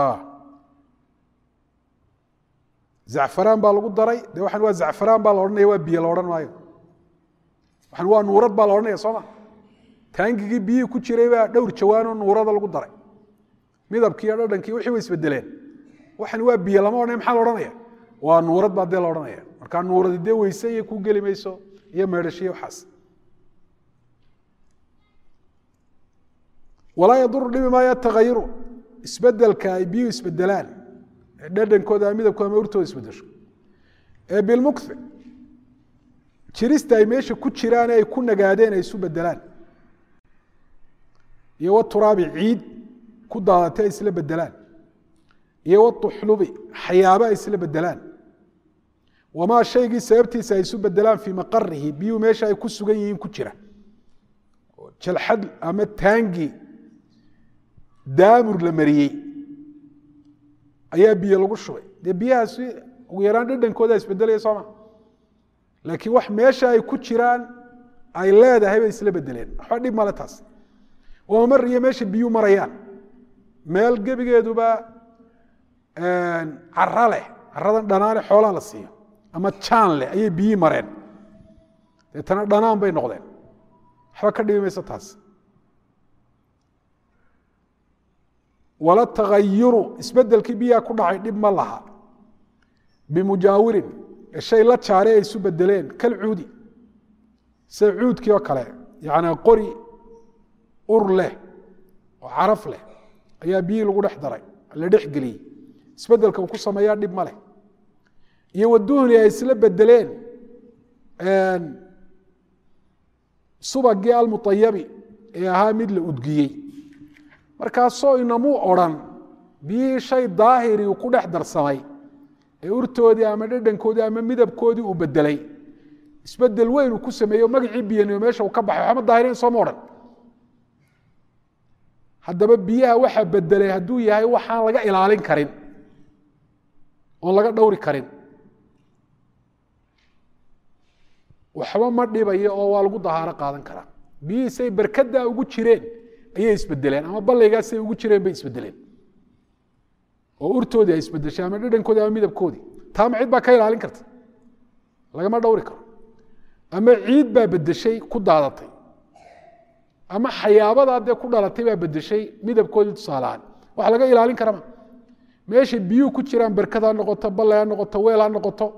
zacfaraan baa lagu daray de waxaan waa zacfaraan baa la odhanaya waa biyo la odhan maayo waxaan waa nuurad baa la odhanaya soo ma taangigii biyihii ku jiray baa dhowr jawaanoo nuurada lagu daray midabkii iyo dhadhankii wixii way isbedeleen waxan waa biyo lama odhanaya maxaa la odhanaya waa nuurad baa dee la odhanaya markaa nuuradi dee weyse iyo ku geli mayso iyo meedhashiyo waxaas walaa yaduru dhibi maayo tagayuru isbedelka ay biyuhu isbedelaan ee dhadhankooda midabkooda ama urtooda isbedesho ee bilmukthi jirista ay meesha ku jiraan ay ku nagaadeen ay isu bedelaan iyo waturaabi ciid ku daadatay ay isla bedelaan iyo watuxlubi xayaabo ay isla bedelaan wamaa shaygii sababtiisa ay isu bedelaan fii maqarihi biyuhu meesha ay ku sugan yihiin ku jira jalxad ama taangi daamur la mariyey ayaa biyo lagu shubay dee biyahaasi ugu yaraan dhadhankooda isbedelaya sooma laakiin wax meesha ay ku jiraan ay leedahay bay isla bedeleen waxba dhib male taas oo mar iyo meesha biyuu marayaan meel gebigeeduba cara leh caradan dhanaane xoolaha la siiyo ama jaan leh ayay biyii mareen deetana dhanaan bay noqdeen waxba ka dhibi mayso taas wala tagayuru isbedelkii biyaha ku dhacay dhib ma laha bimujaawirin shay la jaare ay isu bedeleen kalcuudi sida cuudkii oo kale yani qori ur leh oo caraf leh ayaa biyihii lagu dhex daray la dhex geliyey isbedelka uu ku sameeyaa dhib ma leh iyo waduhni ay isla bedeleen subagii almuayabi ee ahaa mid la udgiyey markaasoo inamuu odrhan biyihii shay daahiri uu ku dhex darsamay ee urtoodii ama dhadhankoodii ama midabkoodii uu bedelay isbedel weyn uu ku sameeyo magacii biyanimo meesha uu ka baxay waxama daahireen sooma odhan haddaba biyaha waxaa bedelay hadduu yahay waxaan laga ilaalin karin oon laga dhowri karin waxba ma dhibayo oo waa lagu dahaaro qaadan karaa biyihiisay berkadaa ugu jireen ayay isbedeleen ama ballaygaasay ugu jireen bay isbedeleen oo urtoodii ay isbedeshay ama dhadhankoodii ama midabkoodii taama cid baa ka ilaalin karta lagama dhowri karo ama ciid baa bedeshay ku daadatay ama xayaabadaa dee ku dhalatay baa bedeshay midabkoodii tusaalahaan wax laga ilaalin karama meesha biyuhu ku jiraan berkad ha noqoto ballay ha noqoto weel ha noqoto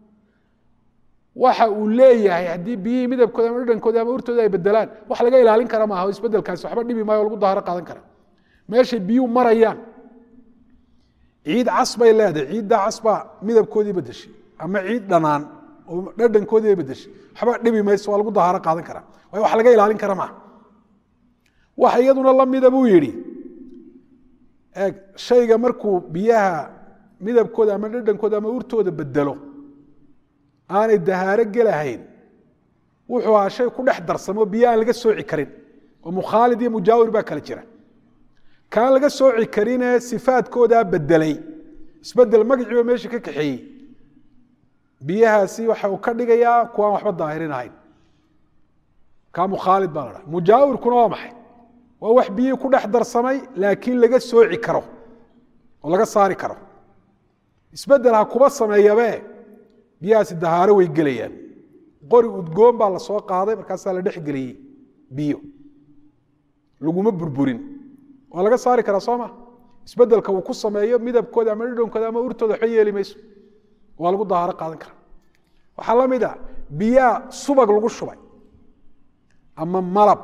waxa uu leeyahay haddii biyihii midabkooda ama dhadhankooda ama urtooda ay bedelaan wax laga ilaalin kara maaha isbedelkaasi waxba dhibi maayo o lagu daaharo qaadan kara meeshay biyuhu marayaan ciid cas bay leedahay ciiddaa cas baa midabkoodii bedeshay ama ciid dhanaan oo dhadhankoodii ay bedeshay waxba dhibi mayso waa lagu dahaaro qaadan kara waayo wax laga ilaalin kara maaha waxa iyaduna lamida buu yidhi eeg shayga markuu biyaha midabkooda ama dhadhankooda ama urtooda bedelo aanay dahaaro gelahayn wuxuu ahaa shay ku dhex darsamo biyo aan laga sooci karin oo mukhaalid iyo mujaawir baa kala jira kaan laga sooci karinee sifaadkoodaa bedelay isbedel magaciiba meesha ka kaxeeyey biyahaasi waxa uu ka dhigayaa kuwaan waxba daahirin ahayn kaa mukhaalid baa la dhaha mujaawirkuna waa maxay waa wax biyihii ku dhex darsamay laakiin laga sooci karo oo laga saari karo isbedel ha kuba sameeyabe biyahaasi dahaaro way gelayaan qori udgoon baa la soo qaaday markaasaa la dhex geliyey biyo laguma burburin waa laga saari karaa soo ma isbedelka uu ku sameeyo midabkooda ama dhidhankooda ama urtooda waxba yeeli mayso waa lagu dahaaro qaadan karaa waxaa la mid a biyaa subag lagu shubay ama malab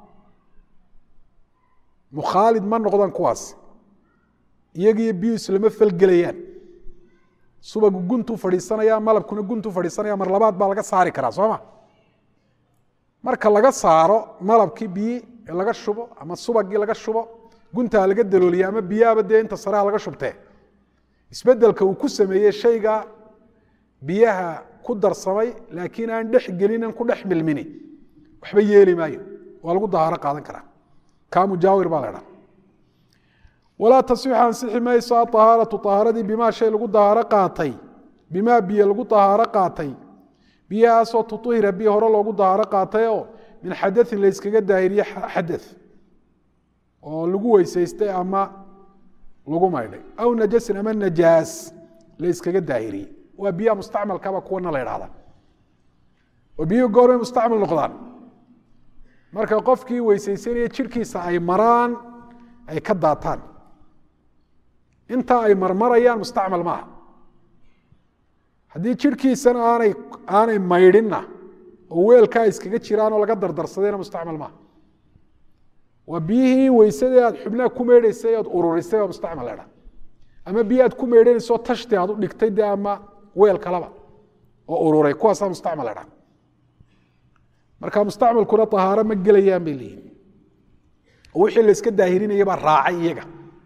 mukhaalid ma noqdaan kuwaas iyagiiyo biyu islama falgelayaan subagu guntuu fadhiisanaya malabkuna guntuu fadhiisanaya mar labaad baa laga saari karaa soo ma marka laga saaro malabkii biyi ee laga shubo ama subagii laga shubo guntaa laga dalooliya ama biyaaba dee inta sareha laga shubtee isbedelka uu ku sameeyey shayga biyaha ku darsamay laakiin aan dhex gelinin ku dhex milmini waxba yeeli maayo waa lagu dahaaro qaadan karaa kaa mujaawir baa la dhaa walaa tasixu ansixi mayso aطahaaratu ahaaradii bimaa shay lagu dahaaro qaatay bimaa biyo lagu dahaaro qaatay biyahaasoo tuطhira biyo hore loogu dahaaro qaatay oo min xadaثin layskaga daahiriye xadaث oo lagu weysaystay ama lagu maydhay aw najasin ama najaas layskaga daahiriyey waa biyaha mustacmalkaba kuwana la idhahda oo biyuhu goormay mustacmal noqdaan marka qofkii weysaysanaya jirhkiisa ay maraan ay ka daataan intaa ay marmarayaan mustacmal maaha haddii jirhkiisana aanay aanay maydhinna oo weelkaa iskaga jiraan oo laga dardarsadayna mustacmal maaha waa biyihii weysadii aad xubnaha ku meydhaysay oad ururisay oo mustacmal ledha ama biyi aad ku meydhanayso tashti aad u dhigtay de ama weel kalaba oo ururay kuwaasaa mustacmal ledha marka mustacmalkuna ahaaro ma gelayaan bay leeyihin oo wixii la iska daahirinaya baa raacay iyaga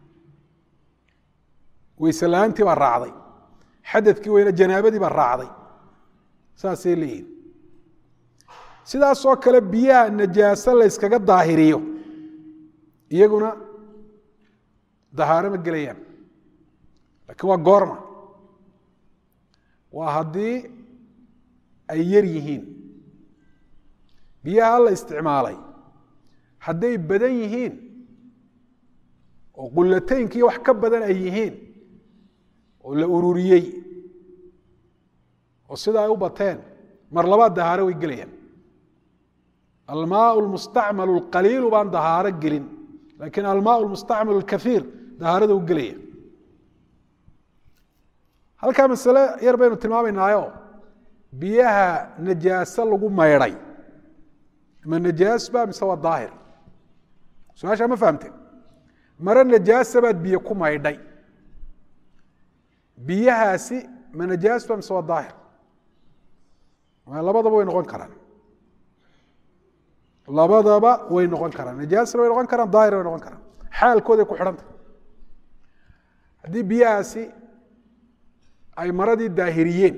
weyse la-aantii baa raacday xadadkii weyne janaabadii baa raacday saasay leeyihin sidaasoo kale biyaha najaaso la yskaga daahiriyo iyaguna dahaaro ma gelayaan laakiin waa goorma waa haddii ay yar yihiin biyaha la isticmaalay hadday badan yihiin oo qulateynkii wax ka badan ay yihiin oo la ururiyey oo sida ay u bateen mar labaad dahaaro way gelayaan almaau lmustacmal اlqaliilu baan dahaaro gelin laakiin almaau lmustacmal اlkaiir dahaarada u gelaya halkaa masale yar baynu tilmaamaynaayo biyaha najaaso lagu maydhay ma najaas ba mise waa daahir su-aashaa ma fahamte mare najaasa baad biyo ku maydhay biyahaasi ma najaas ba mise waa daahir labadaba way noqon karaan labadaba way noqon karaan najaasna way noqon karaan daahir way noqon karaan xaalkooday ku xidhanta haddii biyahaasi ay maradii daahiriyeen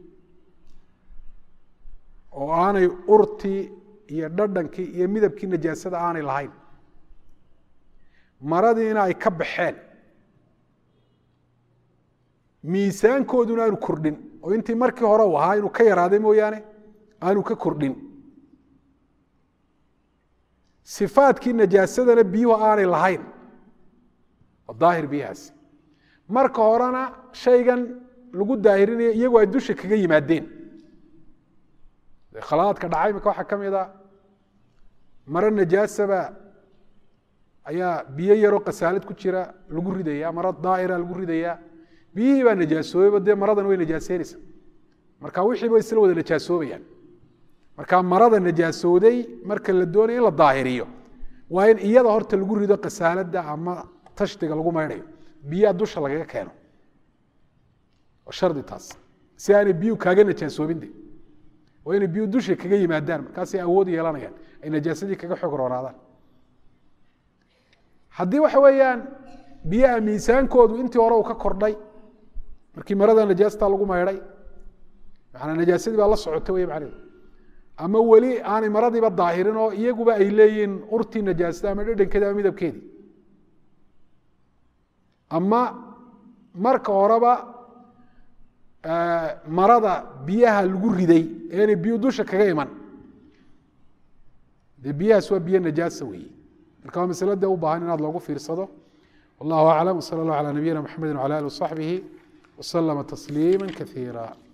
oo aanay urtii iyo dhadhankii iyo midabkii najaasada aanay lahayn maradiina ay ka baxeen miisaankooduna aanu kordhin oo intii markii hore u ahaa inuu ka yaraaday mooyaane aanu ka kordhin sifaadkii najaasadana biyuhu aanay lahayn oo daahir biyahaasi marka horena shaygan lagu daahirinayo iyagu ay dusha kaga yimaadeen khalaadka dhacay imika waxaa ka mid a maro najaasaba ayaa biyo yaroo kasaalad ku jira lagu ridaya maro daa'ira lagu ridaya biyihii baa najaasoobeyba dee maradan way najaaseynaysa marka wixiiba isla wada najaasoobayaan marka marada najaasooday marka la doonaya in la daahiriyo waa in iyada horta lagu rido kasaalada ama tashtiga lagu maydhayo biyaa dusha lagaga keeno shardi taas si aanay biyuu kaaga najaasoobinde waa inay biyuu dusha kaga yimaadaan markaasay awood yeelanayaan ay najaasadii kaga xoog roonaadaan haddii waxa weeyaan biyaha miisaankoodu intii hore uu ka kordhay markii marada najaastaa lagu maydhay maanaa najaasadii baa la socotay wey macnehedu ama weli aanay maradiiba daahirin oo iyaguba ay leeyihiin urtii najaasada ama dhedhankeedi ama midabkeedii ama marka horeba marada biyaha lagu riday eenay biyu dusha kaga iman dee biyahaas waa biyo najaasa weeye marka waa masalo dee u baahan inaad loogu fiirsado wallahu aclam wsala allah calaa nabiyina mxamedi wcala alih wasaxbihi waslama tasliima kaiira